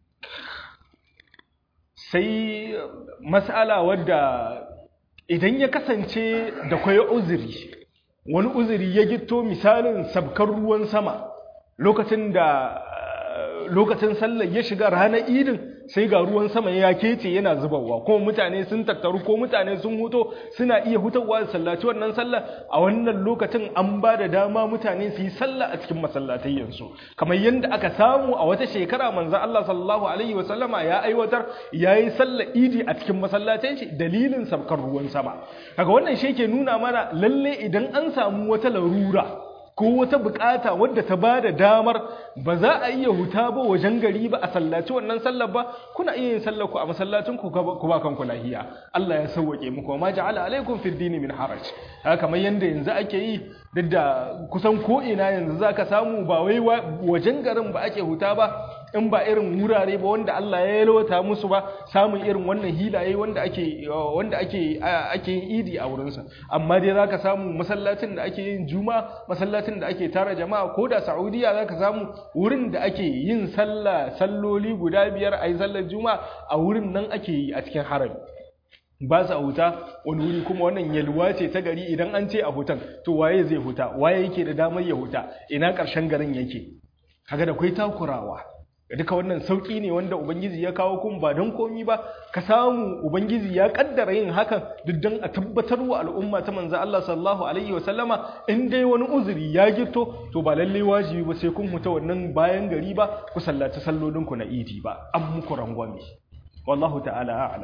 sai mas'ala wadda idan ya kasance da kwaye uzuri wani uzuri ya gito misalin sabkar ruwan sama lokacin da lokacin sallar ya shiga ranar idin sai ga ruwan sama ya kece yana zubarwa kuma mutane sun tattaru ko mutane sun huto suna iya hutawa da sallaci wannan sallar a wannan lokacin an ba da dama mutane su yi sallah a cikin masallatayyansu kamar yadda aka samu a wata shekara manzon Allah sallallahu alaihi wasallama ya aiwatar yayi sallar idi a cikin masallacin shi dalilin sabkar ruwan sama kaga wannan shi ke nuna mana lalle idan an samu wata larura ko wata bukata wadda ta ba da damar ba za a iya huta ba wajen gari ba a sallaci wannan sallar ba kuna iya yin sallar ku a masallacin ku ku ba kanku lahiya Allah ya sauwake muku ma ja'ala alaikum fid dini min haraj haka kamar yanda yanzu ake yi duk da kusan ko ina yanzu zaka samu ba wai wajen garin ba ake huta ba in ba irin wurare ba wanda Allah ya yalwata musu ba samun irin wannan hilaye wanda ake wanda ake ake yin idi a wurinsa amma dai zaka samu masallacin da ake yin juma masallacin da ake tara jama'a ko da Saudiya zaka samu wurin da ake yin sallah salloli guda biyar ayi sallar juma a wurin nan ake yi a cikin harami ba sa huta wani wuri kuma wannan yalwa ce ta gari idan an ce a hutan to waye zai huta waye yake da damar ya huta ina ƙarshen garin yake kaga da kai takurawa duka wannan sauki ne wanda ubangiji ya kawo kun ba don komi ba ka samu ubangiji ya kaddara yin hakan duk don a tabbatar wa al'umma ta manzo Allah sallallahu alaihi wa sallama in dai wani uzuri ya gito to ba lalle wajibi ba sai kun huta wannan bayan gari ba ku sallaci sallolin ku na idi ba an muku rangwame wallahu ta'ala a'lam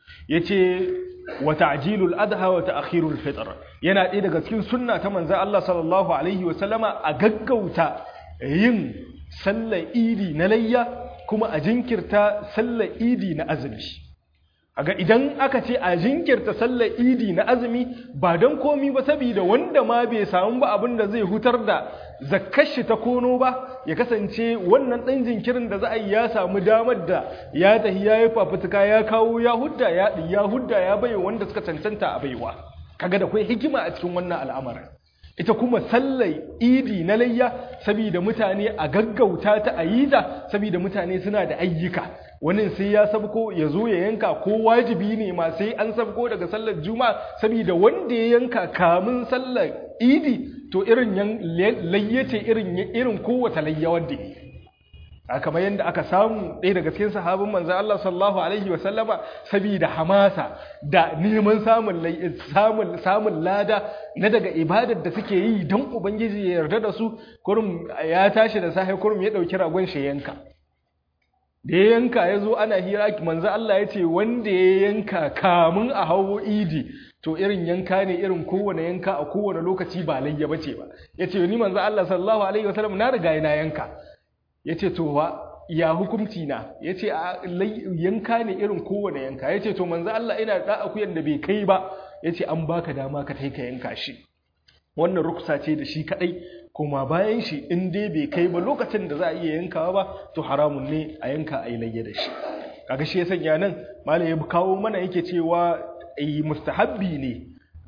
yace wa ta'jilul adha wa ta'khirul fitr yana ɗaya daga cikin sunna ta manzo Allah sallallahu alaihi wa sallama a gaggauta yin sallar idi na layya kuma a jinkirta sallar idi na azumi aga idan aka ce a jinkirta sallar idi na azumi ba don komi ba saboda wanda ma bai samu ba abin da zai hutar da zakkashi ta kono ba ya kasance wannan ɗan jinkirin da za a yi ya samu damar da ya tahi ya yi fafutuka ya kawo ya hudda ya ya hudda ya bai wanda suka cancanta a baiwa kaga da kai hikima a cikin wannan al'amarin ita kuma sallar idi na layya saboda mutane a gaggauta ta a yi ta saboda mutane suna da ayyuka wani sai ya sabko ya zo ya yanka ko wajibi ne ma sai an sabko daga sallar juma'a saboda wanda ya yanka kamun sallar idi to irin layyace irin irin kowace layya wanda yi a kamar yadda aka samu ɗaya daga cikin sahabin manzo Allah sallallahu alaihi wa sallama saboda hamasa da neman samun samun samun lada na daga ibadar da suke yi don ubangiji ya yarda da su kurum ya tashi da safe kurum ya dauki ragon shi yanka da ya yanka ya zo ana hira manzo Allah ya ce wanda ya yanka kamun a hawo idi to irin yanka ne irin kowane yanka a kowane lokaci ba layya bace ba yace ni manzo Allah sallallahu alaihi wasallam na riga na yanka yace to wa ya hukunci na yace a yanka ne irin kowane yanka yace to manzo Allah ina da akuyan da bai kai ba yace an baka dama ka kai ka yanka shi wannan ruksa ce da shi kadai kuma bayan shi in dai bai kai ba lokacin da za a iya yankawa ba to haramun ne a yanka a yi layya da shi kaga shi ya sanya nan malai ya kawo mana yake cewa yi mustahabbi ne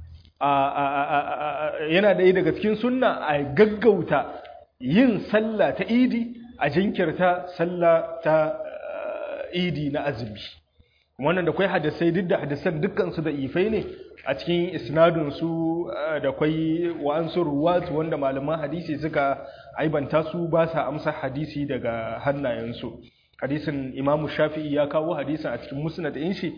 yana da daga cikin sunna a gaggauta yin sallah ta idi a jinkirta sallah ta idi na azumi wannan da kwai hadisai duk da hadisan dukkansu da ifai ne a cikin isnadunsu da kwai wa'ansu ruwat wanda malaman hadisi suka aibanta su ba sa amsa hadisi daga hannayensu hadisin imamu shafi'i ya kawo hadisin a cikin musnad ɗin shi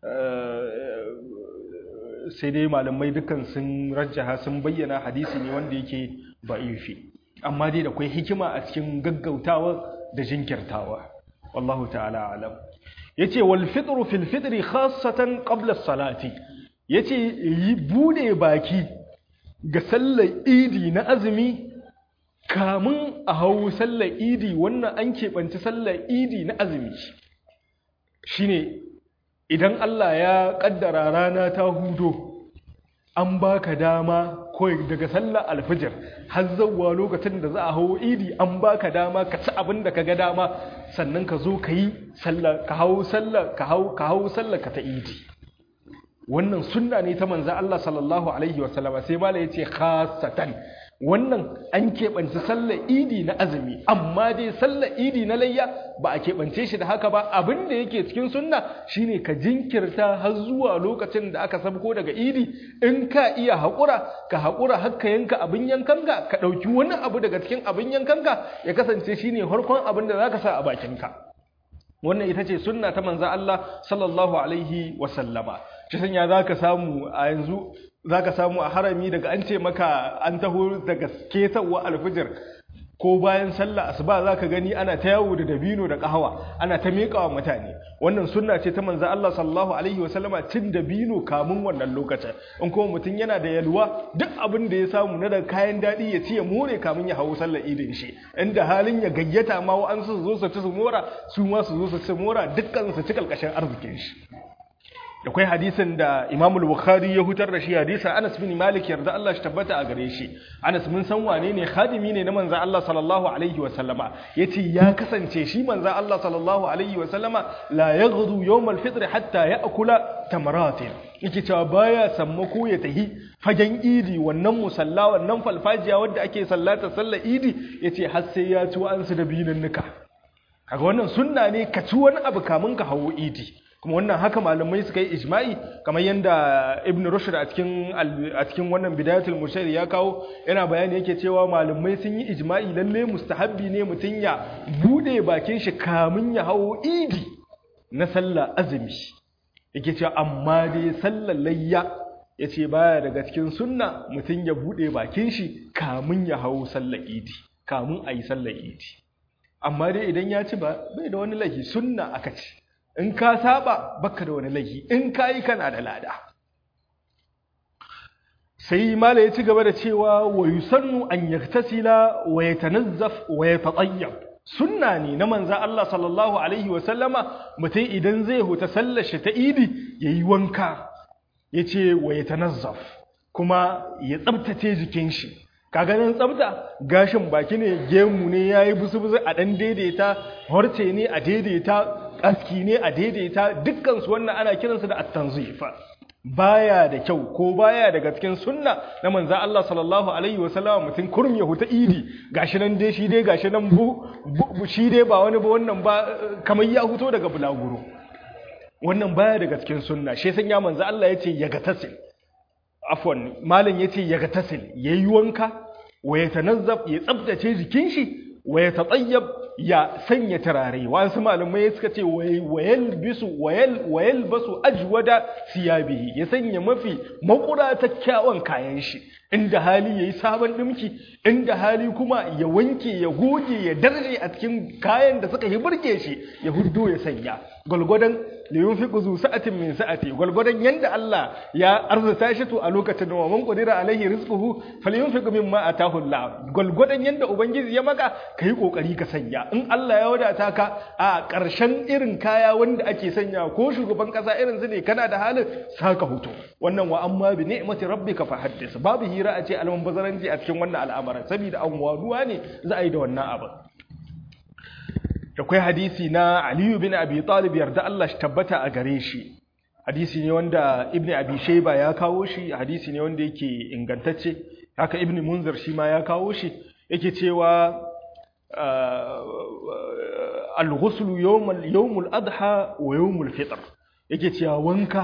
sai dai malamai dukkan sun rajjaha sun bayyana hadisi ne wanda yake ba'ifi amma dai da kwai hikima a cikin gaggautawa da jinkirtawa wallahu ta'ala alam yace wal fitru fil fitri khassatan qabla as-salati yace yi bude baki ga sallar idi na azumi kamun a hau sallar idi wannan an keɓanci sallar idi na azumi shine idan Allah ya ƙaddara rana ta hudo an baka dama kawai daga sallar alfijir har zauwa lokacin da za a hau idi an baka dama ka ci abin da ka ga dama sannan ka zo ka yi sallar ka hau sallar ka hau ka hau sallar ka ta idi wannan sunna ne ta manzo Allah sallallahu alaihi wasallama sai mala yace khassatan wannan an keɓance sallar idi na azumi amma dai sallar idi na layya ba a keɓance shi da haka ba abin da yake cikin sunna shine ka jinkirta har zuwa lokacin da aka sabko daga idi in ka iya haƙura ka haƙura har ka yanka abin yankanka ka ɗauki wani abu daga cikin abin yankanka ya kasance shine farkon abin da zaka sa a bakinka wannan ita ce sunna ta manzo Allah sallallahu alaihi wasallama shi sanya zaka samu a yanzu za ka samu a harami daga an ce maka an taho daga ketarwa alfijir ko bayan sallah asuba za ka gani ana ta yawo da dabino da kahawa ana ta miƙawa mutane wannan sunna ce ta manzo Allah sallallahu alaihi wasallama cin dabino kamun wannan lokacin in kuma mutum yana da yalwa duk abin da ya samu na daga kayan daɗi ya ci ya more kamun ya hawo sallar idin shi inda halin ya gayyata ma wa an su zo su ci su mora su ma su zo su ci mora dukkan su ci kalkashin arzikin shi da kwai hadisin da Imam Bukhari ya hutar da shi hadisa Anas bin Malik yarda Allah shi tabbata a gare shi Anas mun san wane ne khadimi ne na manzo Allah sallallahu alaihi wa sallama yace ya kasance shi manzo Allah sallallahu alaihi wa sallama la yaghdu yawm al-fitr hatta ya'kula tamaratin yake cewa baya sammako ya tahi fagen idi wannan musalla wannan falfajiya wanda ake sallata sallar idi yace har sai ya ci wa'ansu da binannuka kaga wannan sunna ne ka ci wani abu kamun ka hawo idi kuma wannan haka malamai suka yi ijma'i kamar yadda ibn rushd a cikin a cikin wannan bidayatul murshid ya kawo yana bayani yake cewa malamai sun yi ijma'i lalle mustahabbi ne mutun ya bude bakin shi kamun ya hawo idi na sallah azumi yake cewa amma dai sallar layya yace baya daga cikin sunna mutun ya bude bakin shi kamun ya hawo sallar idi kamun ayi sallar idi amma dai idan ya ci ba bai da wani laifi sunna aka ci in ka saba baka da wani laifi in ka yi kana da lada sai mala ya ci gaba da cewa wa yusannu an yaktasila wa yatanazzaf wa yatatayyab sunna ne na manza Allah sallallahu alaihi wa sallama mutum idan zai huta sallar shi ta idi yayi wanka yace wa yatanazzaf kuma ya tsabtace jikin shi kaga nan tsabta gashin baki ne gemu ne yayi busu-busu a dan daidaita horce ne a daidaita aski ne a daidaita dukkan su wannan ana kiransu da at-tanzifa baya da kyau ko baya daga cikin sunna na manzo Allah sallallahu alaihi wasallam mutum kurum ya huta idi gashi nan dai shi dai gashi nan bu, shi dai ba wani ba wannan ba kamar ya huto daga bulaguro wannan baya daga cikin sunna shi sanya manzo Allah yace ya ga tasil afwan malam yace ya ga tasil yayi wanka wa ya tanazzaf ya tsabtace jikin shi wa ya tatayyab ya sanya turare wasu malamai suka ce wayal bisu wayal basu ajwada siyabihi ya sanya mafi makura ta kyawun kayan shi inda hali yayi sabon dimki inda hali kuma ya wanke ya goge ya darje a cikin kayan da suka yi burge shi ya huddo ya sanya gwalgwadon liyun fi kuzu sa'atin min sa'ati gwalgwadon yanda Allah ya arzuta shi to a lokacin da man qadira alaihi rizquhu falyunfiq mimma atahu Allah gwalgwadon yanda ubangiji ya maka kai kokari ka sanya in Allah ya wadata ka a ƙarshen irin kaya wanda ake sanya ko shugaban kasa irin su ne kana da halin saka hoto wannan wa amma bi ni'mati rabbika fa haddith babu hira a ce alman bazaranci a cikin wannan al'amarin saboda an waduwa ne za a yi da wannan abin akwai hadisi na Aliyu bin Abi Talib yarda Allah shi tabbata a gare shi hadisi ne wanda Ibn Abi Shayba ya kawo shi hadisi ne wanda yake ingantacce haka Ibn Munzir shi ma ya kawo shi yake cewa al-ghusl yawm al adha wa yawm al-fitr yake cewa wanka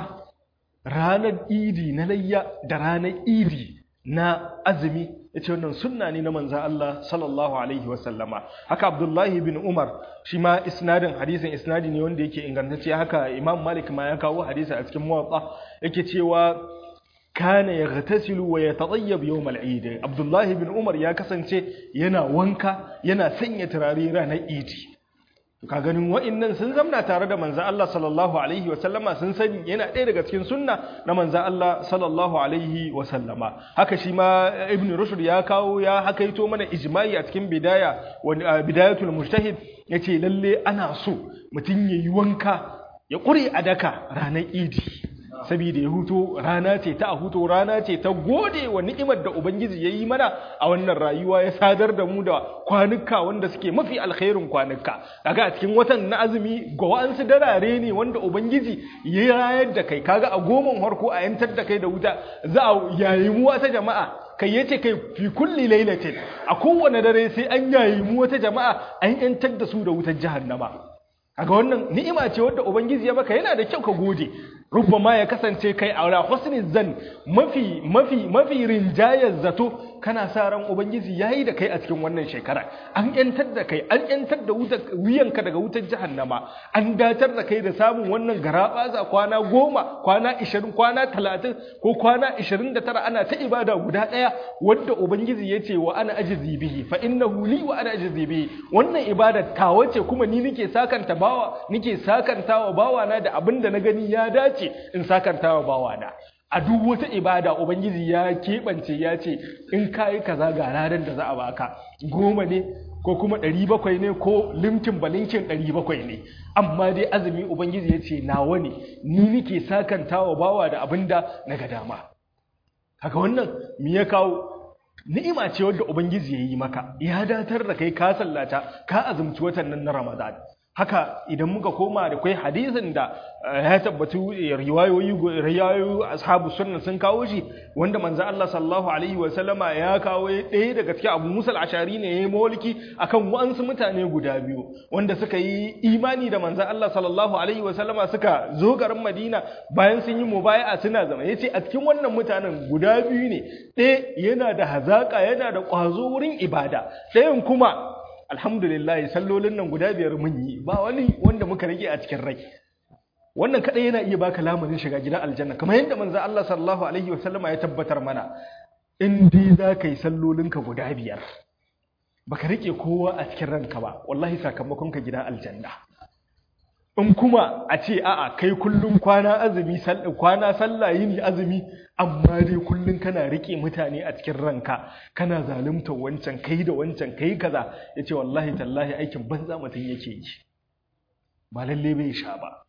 ranar idi na layya da ranar idi na azumi ya ce wannan sunna ne na manzan Allah sallallahu Alaihi wasallama haka Abdullahi bin Umar shi ma isnadin hadisin isnadi ne wanda yake ingantacce haka Imam Malik ma ya kawo hadisi a cikin muwatta yake cewa kana ya gatasilu wa ya taɗayyab yau mal'idi Abdullahi bin Umar ya kasance yana wanka yana sanya turare ranar idi ka ganin wa'annan sun zamna tare da manzan Allah sallallahu alaihi wasallama sun sani yana ɗaya daga cikin sunna na manzan Allah sallallahu alaihi wasallama haka shi ma ibn rushd ya kawo ya hakaito mana ijma'i a cikin bidaya bidayatul mujtahid yace lalle ana so mutum yayi wanka ya ƙure a daka ranar idi saboda ya huto rana ce ta a huto rana ce ta gode wa ni'imar da ubangiji ya yi mana a wannan rayuwa ya sadar da mu da kwanuka wanda suke mafi alkhairin kwanuka kaga a cikin watan na azumi ga wa'ansu darare ne wanda ubangiji ya rayar da kai kaga a goman harko a yantar da kai da wuta za a yayi mu wata jama'a kai yace kai fi kulli lailatin a kowane dare sai an yayi mu wata jama'a an yantar da su da wutar jahannama kaga wannan ni'ima ce wadda ubangiji ya maka yana da kyau ka gode rubbama ya kasance kai a husni zan mafi mafi mafi rinjayar zato kana sa ran ubangiji yayi da kai a cikin wannan shekara an yantar da kai an yantar da wuyanka daga wutar jahannama an datar da kai da samun wannan garabaza kwana goma kwana ishirin kwana talatin ko kwana ishirin da tara ana ta ibada guda ɗaya wadda ubangiji ya ce wa ana ajizi bihi fa innahu li wa ana ajizi bihi wannan ibada tawa ce kuma ni nake sakanta bawa nake sakantawa bawa na da abin da na gani ya dace in sakantawa bawa na a duk wata ibada ubangiji ya keɓance ya ce in ka yi kaza ga ranar da za a baka goma ne ko kuma ɗari bakwai ne ko limtin balinkin ɗari bakwai ne amma dai azumi ubangiji ya ce nawa ne ni nike sakantawa bawa da abin da na ga dama haka wannan me ya kawo ni'ima ce wadda ubangiji ya yi maka ya datar da kai ka sallata ka azumci watan nan na ramadan haka idan muka koma da kai hadisin da ya tabbatu riwayoyi riwayoyi ashabu sunna sun kawo shi wanda manzo Allah sallallahu alaihi wa sallama ya kawo ɗaya daga cikin Abu Musa al-Ashari ne yayi mawliki akan wa'ansu mutane guda biyu wanda suka yi imani da manzo Allah sallallahu alaihi wa sallama suka zo garin Madina bayan sun yi mubaya'a suna zama yace a cikin wannan mutanen guda biyu ne ɗaya yana da hazaka yana da ƙwazo wurin ibada ɗayan kuma alhamdulillah sallolin nan guda biyar mun yi ba wani wanda muka rage a cikin rai wannan kadai yana iya baka lamarin shiga gidan aljanna kamar yadda manzo Allah sallallahu alaihi wasallama ya tabbatar mana in dai za ka yi sallolinka guda biyar baka rike kowa a cikin ranka ba wallahi sakamakon ka gidan aljanna in kuma a ce a'a kai kullum kwana azumi kwana sallah yini azumi amma dai kullum kana rike mutane a cikin ranka kana zalunta wancan kai da wancan kai kaza yace wallahi tallahi aikin banza mutum yake yi ba lalle bai sha ba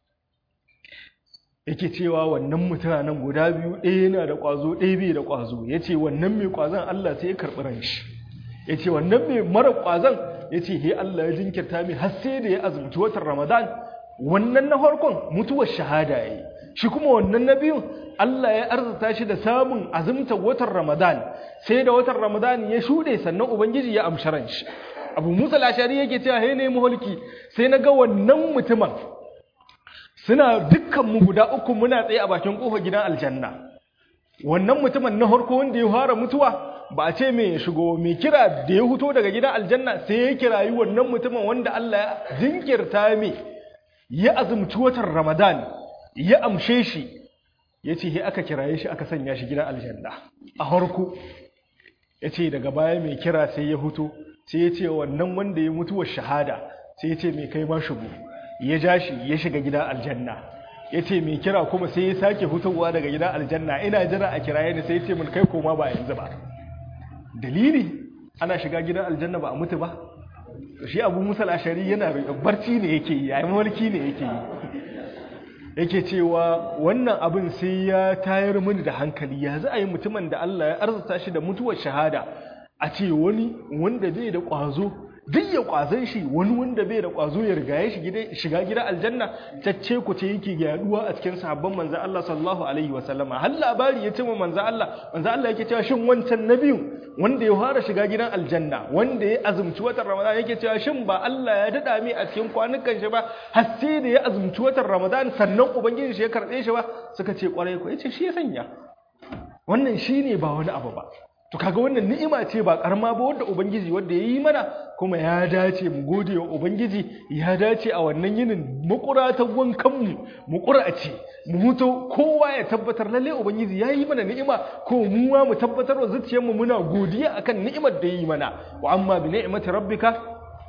yake cewa wannan mutanen guda biyu ɗaya yana da ƙwazo ɗaya bai da ƙwazo yace wannan mai ƙwazon Allah sai ya karɓi ran shi yace wannan mai mara ƙwazon yace he Allah ya jinkirta mai har sai da ya azumci watan Ramadan wannan na farkon mutuwar shahada yayi shi kuma wannan na biyun Allah ya arzuta shi da samun azumtar watan Ramadan sai da watan Ramadan ya shuɗe sannan ubangiji ya amshi ran shi Abu Musa al-Ashari yake cewa he ne mulki sai na ga wannan mutumin suna dukkan mu guda uku muna tsaye a bakin kofar gidan aljanna wannan mutumin na harko wanda ya fara mutuwa ba a ce mai shigo mai kira da ya huto daga gidan aljanna sai ya kirayi wannan mutumin wanda Allah ya jinkirta mai ya azumci watan Ramadan ya amshe shi ya ce he aka kiraye shi aka sanya shi gidan aljanna a harko ya ce daga baya mai kira sai ya huto sai ya ce wannan wanda ya mutuwar shahada sai ya ce mai kai ma shigo ya ja shi ya shiga gidan aljanna ya ce mai kira kuma sai ya sake hutowa daga gidan aljanna ina jira a kiraye ni sai ya ce mun kai koma ba yanzu ba dalili ana shiga gidan aljanna ba a mutu ba shi abu musal ashari yana barci ne yake yi yayin mulki ne yake yi yake cewa wannan abin sai ya tayar mini da hankali ya za a yi mutumin da Allah ya arzuta shi da mutuwar shahada a ce wani wanda bai da ƙwazo duk ya ƙwazon shi wani wanda bai da ƙwazo ya riga ya shiga gida aljanna cacce ku ce yake yaduwa a cikin sahabban manzan Allah sallallahu alaihi wa sallama har labari ya ce wa manzan Allah manzan Allah yake cewa shin wancan nabiyu wanda ya fara shiga gidan aljanna wanda ya azumci watan Ramadan yake cewa shin ba Allah ya dada mai a cikin kwanukan shi ba har sai da ya azumci watan Ramadan sannan ubangiji shi ya karɓe shi ba suka ce kwarai ko yace shi ya sanya wannan shine ba wani abu ba to kaga wannan ni'ima ce ba karama ba wanda ubangiji wanda ya yi mana kuma ya dace mu gode wa ubangiji ya dace a wannan yinin makura ta wankan mu makura ce mu huto kowa ya tabbatar lalle ubangiji ya yi mana ni'ima ko mu ma mu tabbatar wa zuciyar mu muna godiya akan ni'imar da ya yi mana wa amma bi ni'mati rabbika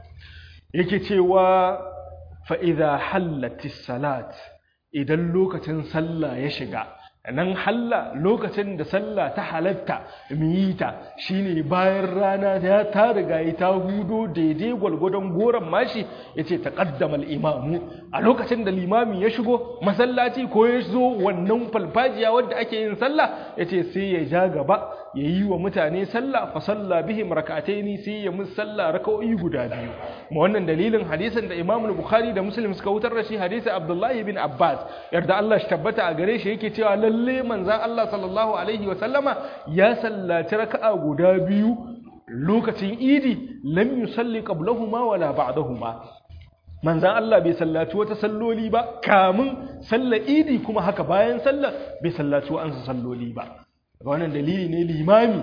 yake cewa fa idza hallatis salat idan lokacin sallah ya shiga nan halla lokacin da sallah ta halatta mu yi ta shine bayan rana ya ta riga ta hudo daidai gwalgwadon goron mashi yace taqaddama al-imamu a lokacin da limami ya shigo masallaci ko ya zo wannan falfajiya wadda ake yin sallah yace sai ya ja gaba ya yi wa mutane sallah fa salla bihim rak'ataini sai ya musu sallah raka'o'i guda biyu ma wannan dalilin hadisin da Imam Bukhari da Muslim suka wutar da shi hadisi Abdullah ibn Abbas yarda Allah shi tabbata a gare shi yake cewa lalle manzon Allah sallallahu alaihi wa sallama ya sallaci raka'a guda biyu lokacin Idi lam yusalli qablahuma wala ba'dahuma manzan Allah bai sallaci wata salloli ba kamun sallar Idi kuma haka bayan sallar bai sallaci wa'ansu salloli ba wannan dalili ne limami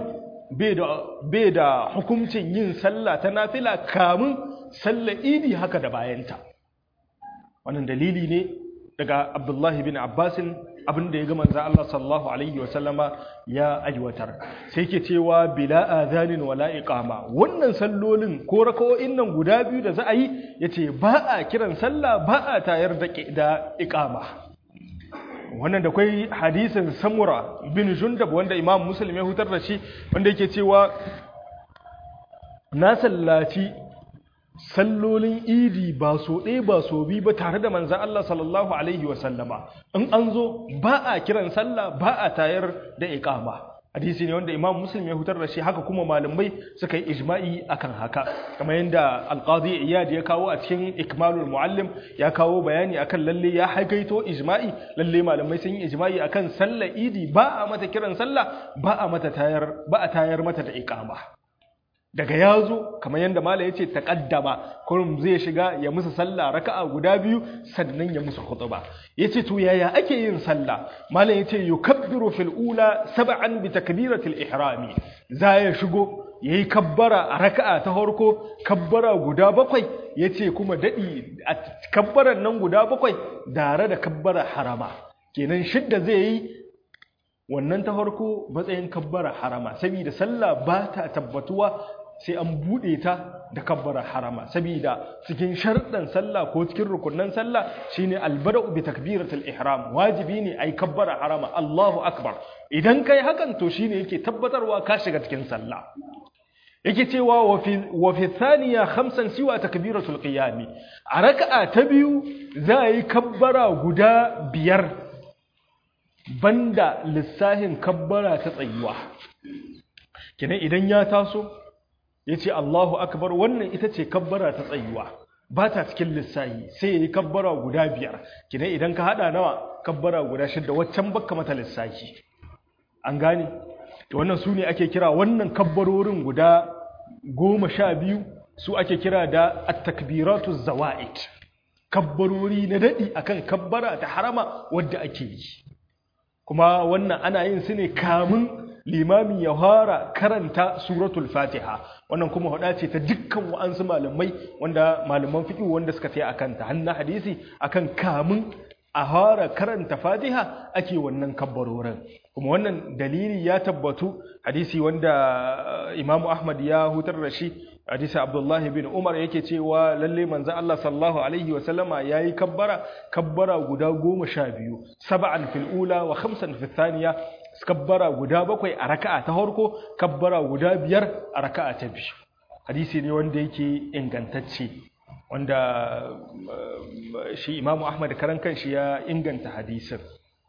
bai da hukuncin yin sallah ta nafila kamun sallar idi haka da bayanta wannan dalili ne daga abdullahi bin abbasin abinda ya ga manzo Allah sallallahu alaihi wasallama ya aiwatar sai ke cewa bila azanin wala iqama wannan sallolin ko raka'o'in nan guda biyu da za a yi yace ba a kiran sallah ba a tayar da da iqama wannan da kwai hadisin samura bin jundab wanda imam muslim ya hutar da shi wanda yake cewa na sallaci sallolin idi ba so ɗaya ba so biyu ba tare da manzan Allah sallallahu alaihi wasallama in an zo ba a kiran sallah ba a tayar da iqama hadisi ne wanda imam muslim ya hutar da shi haka kuma malamai suka yi ijma'i akan haka kamar yadda alqadi iyad ya kawo a cikin ikmalul muallim ya kawo bayani akan lalle ya haikaito ijma'i lalle malamai sun yi ijma'i akan sallar idi ba a mata kiran sallah ba a mata tayar ba a tayar mata da iqama daga yazo kamar yadda malam yace taqaddama kurum zai shiga ya musu sallah raka'a guda biyu sannan ya musu khutba yace to yaya ake yin sallah malam yace yukabbiru fil ula sab'an bi takbiratil ihrami za ya shigo yayi kabbara a raka'a ta farko kabbara guda bakwai yace kuma dadi a kabbaran nan guda bakwai dare da kabbara harama kenan shidda zai yi wannan ta farko matsayin kabbara harama saboda sallah ba ta tabbatuwa sai an buɗe ta da kabbara harama saboda cikin sharɗan sallah ko cikin rukunan sallah shine albada'u bi takbiratul ihram wajibi ne ai kabbara harama Allahu akbar idan kai hakan to shine yake tabbatarwa ka shiga cikin sallah yake cewa wa fi thaniya khamsan siwa takbiratul qiyam a raka'a ta biyu za a yi kabbara guda biyar banda lissahin kabbara ta tsayuwa kenan idan ya taso yace Allahu akbar wannan ita ce kabbara ta tsayuwa ba ta cikin lissahi sai yayi kabbara guda biyar kenan idan ka hada nawa kabbara guda shidda waccan bakka mata lissahi an gane to wannan su ne ake kira wannan kabbarorin guda goma sha biyu su ake kira da at-takbiratu zawa'id kabbarori na dadi akan kabbara ta harama wadda ake yi kuma wannan ana yin su ne kamun limami ya fara karanta suratul fatiha wannan kuma hada ce ta dukkan wa'ansu malamai wanda malaman fiqh wanda suka tayi akan ta hannu hadisi akan kamun a fara karanta fatiha ake wannan kabbarorin kuma wannan dalili ya tabbatu hadisi wanda imamu ahmad ya hutar da shi hadisi abdullahi bin umar yake cewa lalle manzo Allah sallallahu alaihi wa sallama yayi kabbara kabbara guda goma sha biyu sab'an fil ula wa khamsan fil thaniya kabbara guda bakwai a raka'a ta farko kabbara guda biyar a raka'a ta biyu hadisi ne wanda yake ingantacce wanda shi imamu ahmad karan kanshi ya inganta hadisin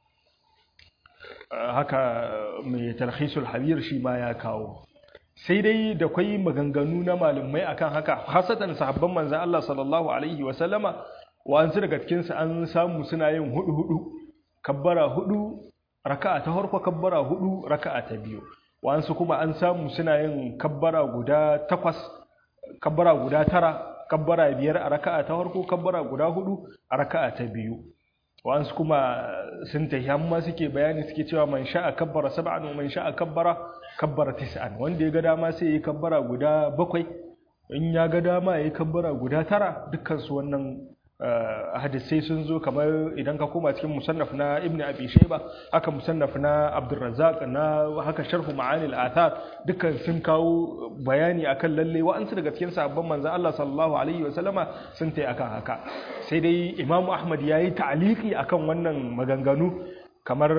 haka mai talhisul habir shi ma ya kawo sai dai da kwai maganganu na malumai akan haka hasatan sahabban manzan Allah sallallahu alaihi wa sallama wa'ansu daga cikinsu an samu suna yin hudu hudu kabbara hudu raka'a ta farko kabbara hudu raka'a ta biyu wa'ansu kuma an samu suna yin kabbara guda takwas kabbara guda tara kabbara biyar a raka'a ta farko kabbara guda hudu a raka'a ta biyu wa'ansu kuma sun tafi amma suke bayani suke cewa man sha'a kabbara sab'an wa man sha'a kabbara kabbara tis'an wanda ya ga dama sai yi kabbara guda bakwai in ya ga dama ya yi kabbara guda tara dukkan su wannan hadisai sun zo kamar idan ka koma cikin musannaf na ibn abi shayba haka musannaf na abdurrazzaq na haka sharhu ma'anil athar dukkan sun kawo bayani akan lalle wa'ansu daga cikin sahabban manzon Allah sallallahu alaihi wa sallama sun tai akan haka sai dai imam ahmad yayi ta'liqi akan wannan maganganu kamar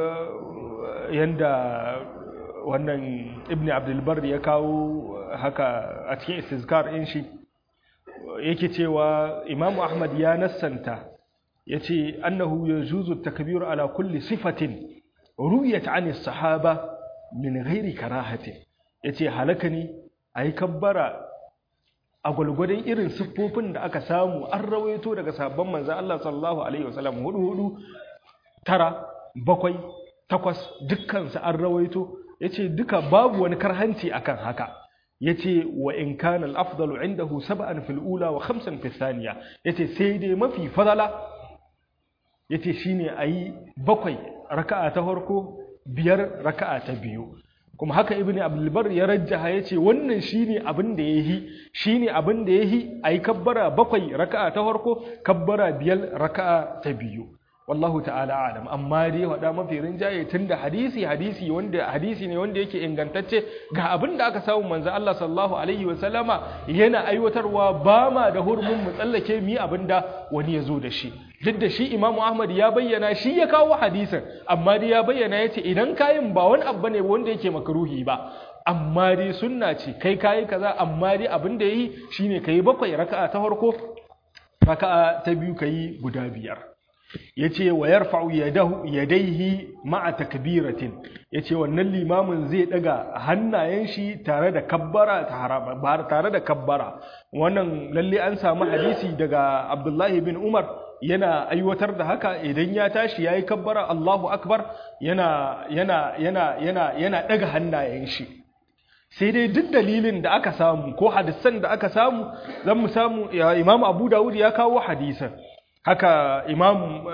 yanda wannan ibn abdul bar ya kawo haka a cikin istizkar in shi yake cewa imamu ahmad ya nassanta ya ce annahu ya juzu takbir ala kulli sifatin ru'yat ani sahaba min ghairi karahatin ya ce halaka ne a yi kabbara a gwalgwadon irin siffofin da aka samu an rawaito daga sabon manzan Allah sallallahu alaihi wasallam hudu hudu tara bakwai takwas dukkansu an rawaito ya ce duka babu wani karhanci akan haka yace wa in kana al-afdalu indahu sab'an fil ula wa khamsan fil thaniya yace sai dai mafi fadala yace shine ayi bakwai raka'a ta farko biyar raka'a ta biyu kuma haka ibnu abdul bar ya rajjaha yace wannan shine abin da yahi shine abin da yahi ayi kabbara bakwai raka'a ta farko kabbara biyar raka'a ta biyu wallahu ta'ala alam amma dai wada mafi rinjaye tunda hadisi hadisi wanda hadisi ne wanda yake ingantacce ga abin da aka samu manzo Allah sallallahu alaihi wa sallama yana aiwatarwa ba ma da hurmun mu tsallake mi abinda wani ya zo da shi duk da shi Imam Ahmad ya bayyana shi ya kawo hadisin amma dai ya bayyana yace idan kayin ba wani abu ne wanda yake makruhi ba amma dai sunna ce kai kayi kaza amma dai abin da yayi shine kai bakwai raka'a ta farko raka'a ta biyu kai guda biyar yace wa yarfa'u yadahu yadayhi ma'a takbiratin yace wannan limamin zai daga hannayen shi tare da kabbara ba tare da kabbara wannan lalle an samu hadisi daga Abdullahi bin Umar yana aiwatar da haka idan ya tashi yayi kabbara Allahu akbar yana yana yana yana yana daga hannayen shi sai dai duk dalilin da aka samu ko hadisan da aka samu zan mu samu Imam Abu Dawud ya kawo hadisan haka imam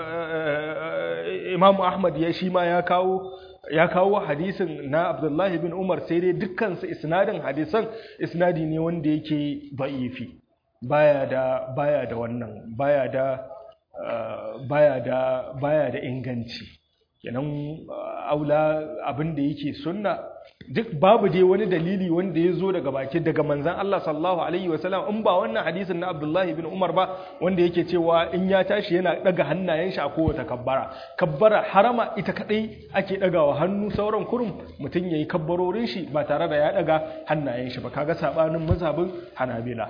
imam ahmad ya shi ma ya kawo ya kawo hadisin na abdullahi bin umar sai dai dukkansu isnadin hadisan isnadi ne wanda yake da'ifi baya da baya da wannan baya da baya da baya da inganci kenan aula abin da yake sunna duk babu dai wani dalili wanda ya zo daga baki daga manzan Allah sallallahu alaihi wasallam in ba wannan hadisin na Abdullahi bin Umar ba wanda yake cewa in ya tashi yana daga hannayen shi a kowace kabbara kabbara harama ita kadai ake dagawa hannu sauran kurum mutum yayi kabbarorin shi ba tare da ya daga hannayen shi ba kaga sabanin mazhabin Hanabila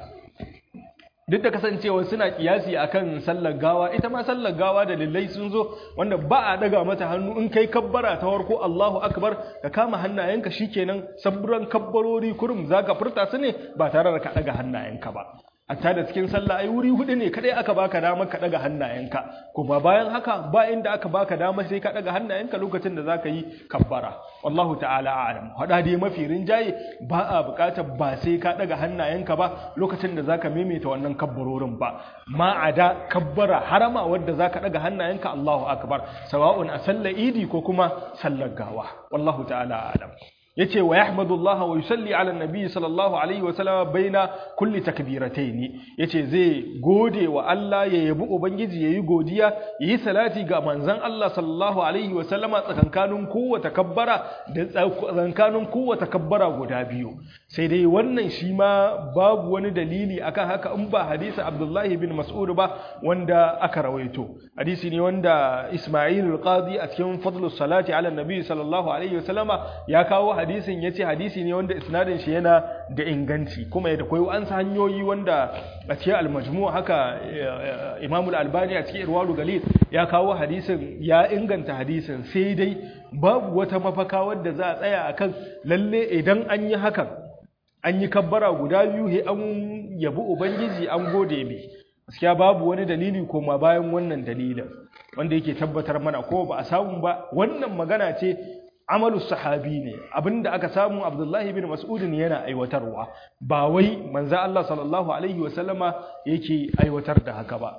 duk da kasancewa suna kiyasi akan sallar gawa ita ma sallar gawa da lillai sun zo wanda ba a daga mata hannu in kai kabbara ta farko Allahu akbar ka kama hannayenka shikenan sabburan kabbarori kurum zaka furta su ne ba tare da ka daga hannayenka ba hatta da cikin sallah ai wuri hudu ne kadai aka baka damar ka daga hannayenka kuma bayan haka ba inda aka baka damar sai ka daga hannayenka lokacin da zaka yi kabbara wallahu ta'ala a'lam hada dai mafi rinjaye ba a bukatar ba sai ka daga hannayenka ba lokacin da zaka maimaita wannan kabbarorin ba ma ada kabbara harama wadda zaka daga hannayenka Allahu akbar sawa'un a sallar idi ko kuma sallar gawa wallahu ta'ala a'lam yace wa yahmadullah wa yusalli ala nabi sallallahu alaihi wa sallam baina kulli takbiratayn yace zai gode wa Allah ya yabi ubangiji yayi godiya yayi salati ga manzon Allah sallallahu alaihi wa sallama tsakankanin kowace kabbara da tsakankanin kowace kabbara guda biyu sai dai wannan shi ma babu wani dalili akan haka in ba hadisi Abdullah bin Mas'ud ba wanda aka rawaito hadisi ne wanda Isma'il al-Qadi a cikin fadlus salati ala nabi sallallahu alaihi wa sallama ya kawo hadisin ya ce hadisi ne wanda isnadin shi yana da inganci kuma ya da koyo an sa hanyoyi wanda a cikin almajmu haka Imam al-Albani a cikin Irwalu Galil ya kawo hadisin ya inganta hadisin sai dai babu wata mafaka wadda za a tsaya akan lalle idan an yi hakan an yi kabbara guda biyu he an yabi ubangiji an gode mai gaskiya babu wani dalili koma bayan wannan dalilin wanda yake tabbatar mana ko ba a samu ba wannan magana ce amalu sahabi ne abinda aka samu abdullahi bin mas'udin yana aiwatarwa ba wai manzo Allah sallallahu alaihi wasallama yake aiwatar da haka ba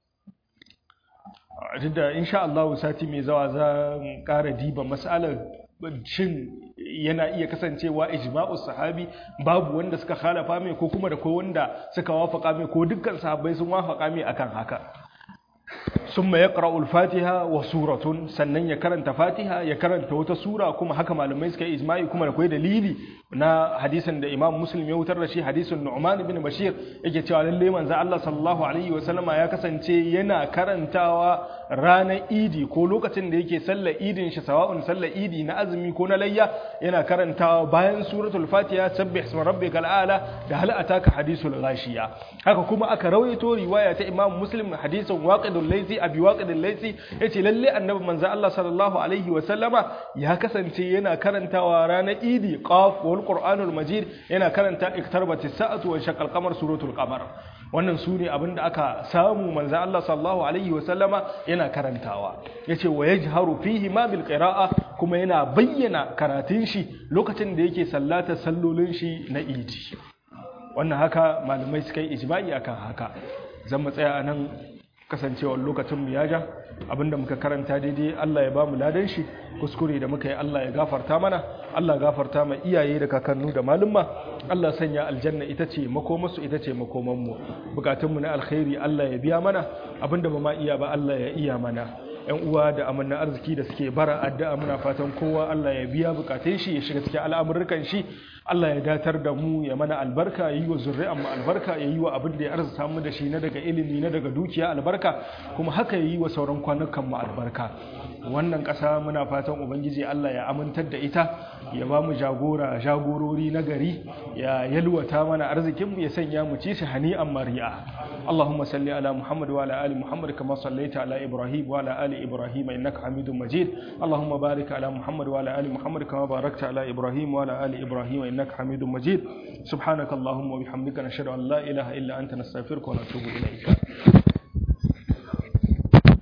da insha Allah sati mai zawa za mu ƙara diba mas'alar shin yana iya kasancewa ijma'u sahabi babu wanda suka khalafa mai ko kuma da ko wanda suka wafaka mai ko dukkan sahabbai sun wafaka mai akan haka summa yaqra'u al-fatiha wa suratun sannan ya karanta fatiha ya karanta wata sura kuma haka malamai suka yi ijma'i kuma da kai dalili na hadisin da Imam Muslim ya wutar da shi hadisin Nu'man ibn Bashir yake cewa lalle manzo Allah sallallahu alaihi wa sallama ya kasance yana karantawa ranar Idi ko lokacin da yake sallar Idin shi sawa'un sallar Idi na azumi ko na layya yana karantawa bayan suratul Fatiha sabbih isma rabbikal a'la da hal ataka hadisul ghashiya haka kuma aka rawaito riwaya ta Imam Muslim hadisin waqidul laysi abi waqidul laysi yace lalle annabi manzo Allah sallallahu alaihi wa sallama ya kasance yana karantawa ranar Idi qaf wal qur'anul majid yana karanta iktarbatis sa'atu wa shaqqal qamar suratul qamar wannan su ne abinda aka samu manzo Allah sallallahu alaihi wa sallama yana karantawa yace wa yajharu fihi ma bil qira'a kuma yana bayyana karatun shi lokacin da yake sallata sallolin shi na idi wannan haka malamai suka yi ijma'i akan haka zan mu tsaya anan kasancewar lokacin mu ya ja abinda muka karanta daidai Allah ya bamu ladan shi kuskure da muka yi Allah ya gafarta mana Allah gafarta ma iyaye da kakannu da malumma Allah sanya aljanna ita ce makomarsu ita ce makoman mu bukatun mu na alkhairi Allah ya biya mana abinda ba ma iya ba Allah ya iya mana yan uwa da amanna arziki da suke bara addu'a muna fatan kowa Allah ya biya bukatun shi ya shiga cikin al'amuran shi Allah ya datar da mu ya mana albarka ya yi wa zurri'an mu albarka ya yi wa abin da ya arzuta mu da shi na daga ilimi na daga dukiya albarka kuma haka ya yi wa sauran kwanukan mu albarka wannan ƙasa muna fatan ubangiji Allah ya amintar da ita ya ba mu jagora jagorori na gari ya yalwata mana arzikin mu ya sanya mu ci shi hani'an mari'a Allahumma salli ala Muhammad wa ala ali Muhammad kama sallaita ala Ibrahim wa ala ali Ibrahim innaka Hamidum Majid Allahumma barik ala Muhammad wa ala ali Muhammad kama barakta ala Ibrahim wa ala ali Ibrahim innaka Hamidum Majid subhanakallahumma wa bihamdika nashhadu an la ilaha illa anta nastaghfiruka wa natubu ilayk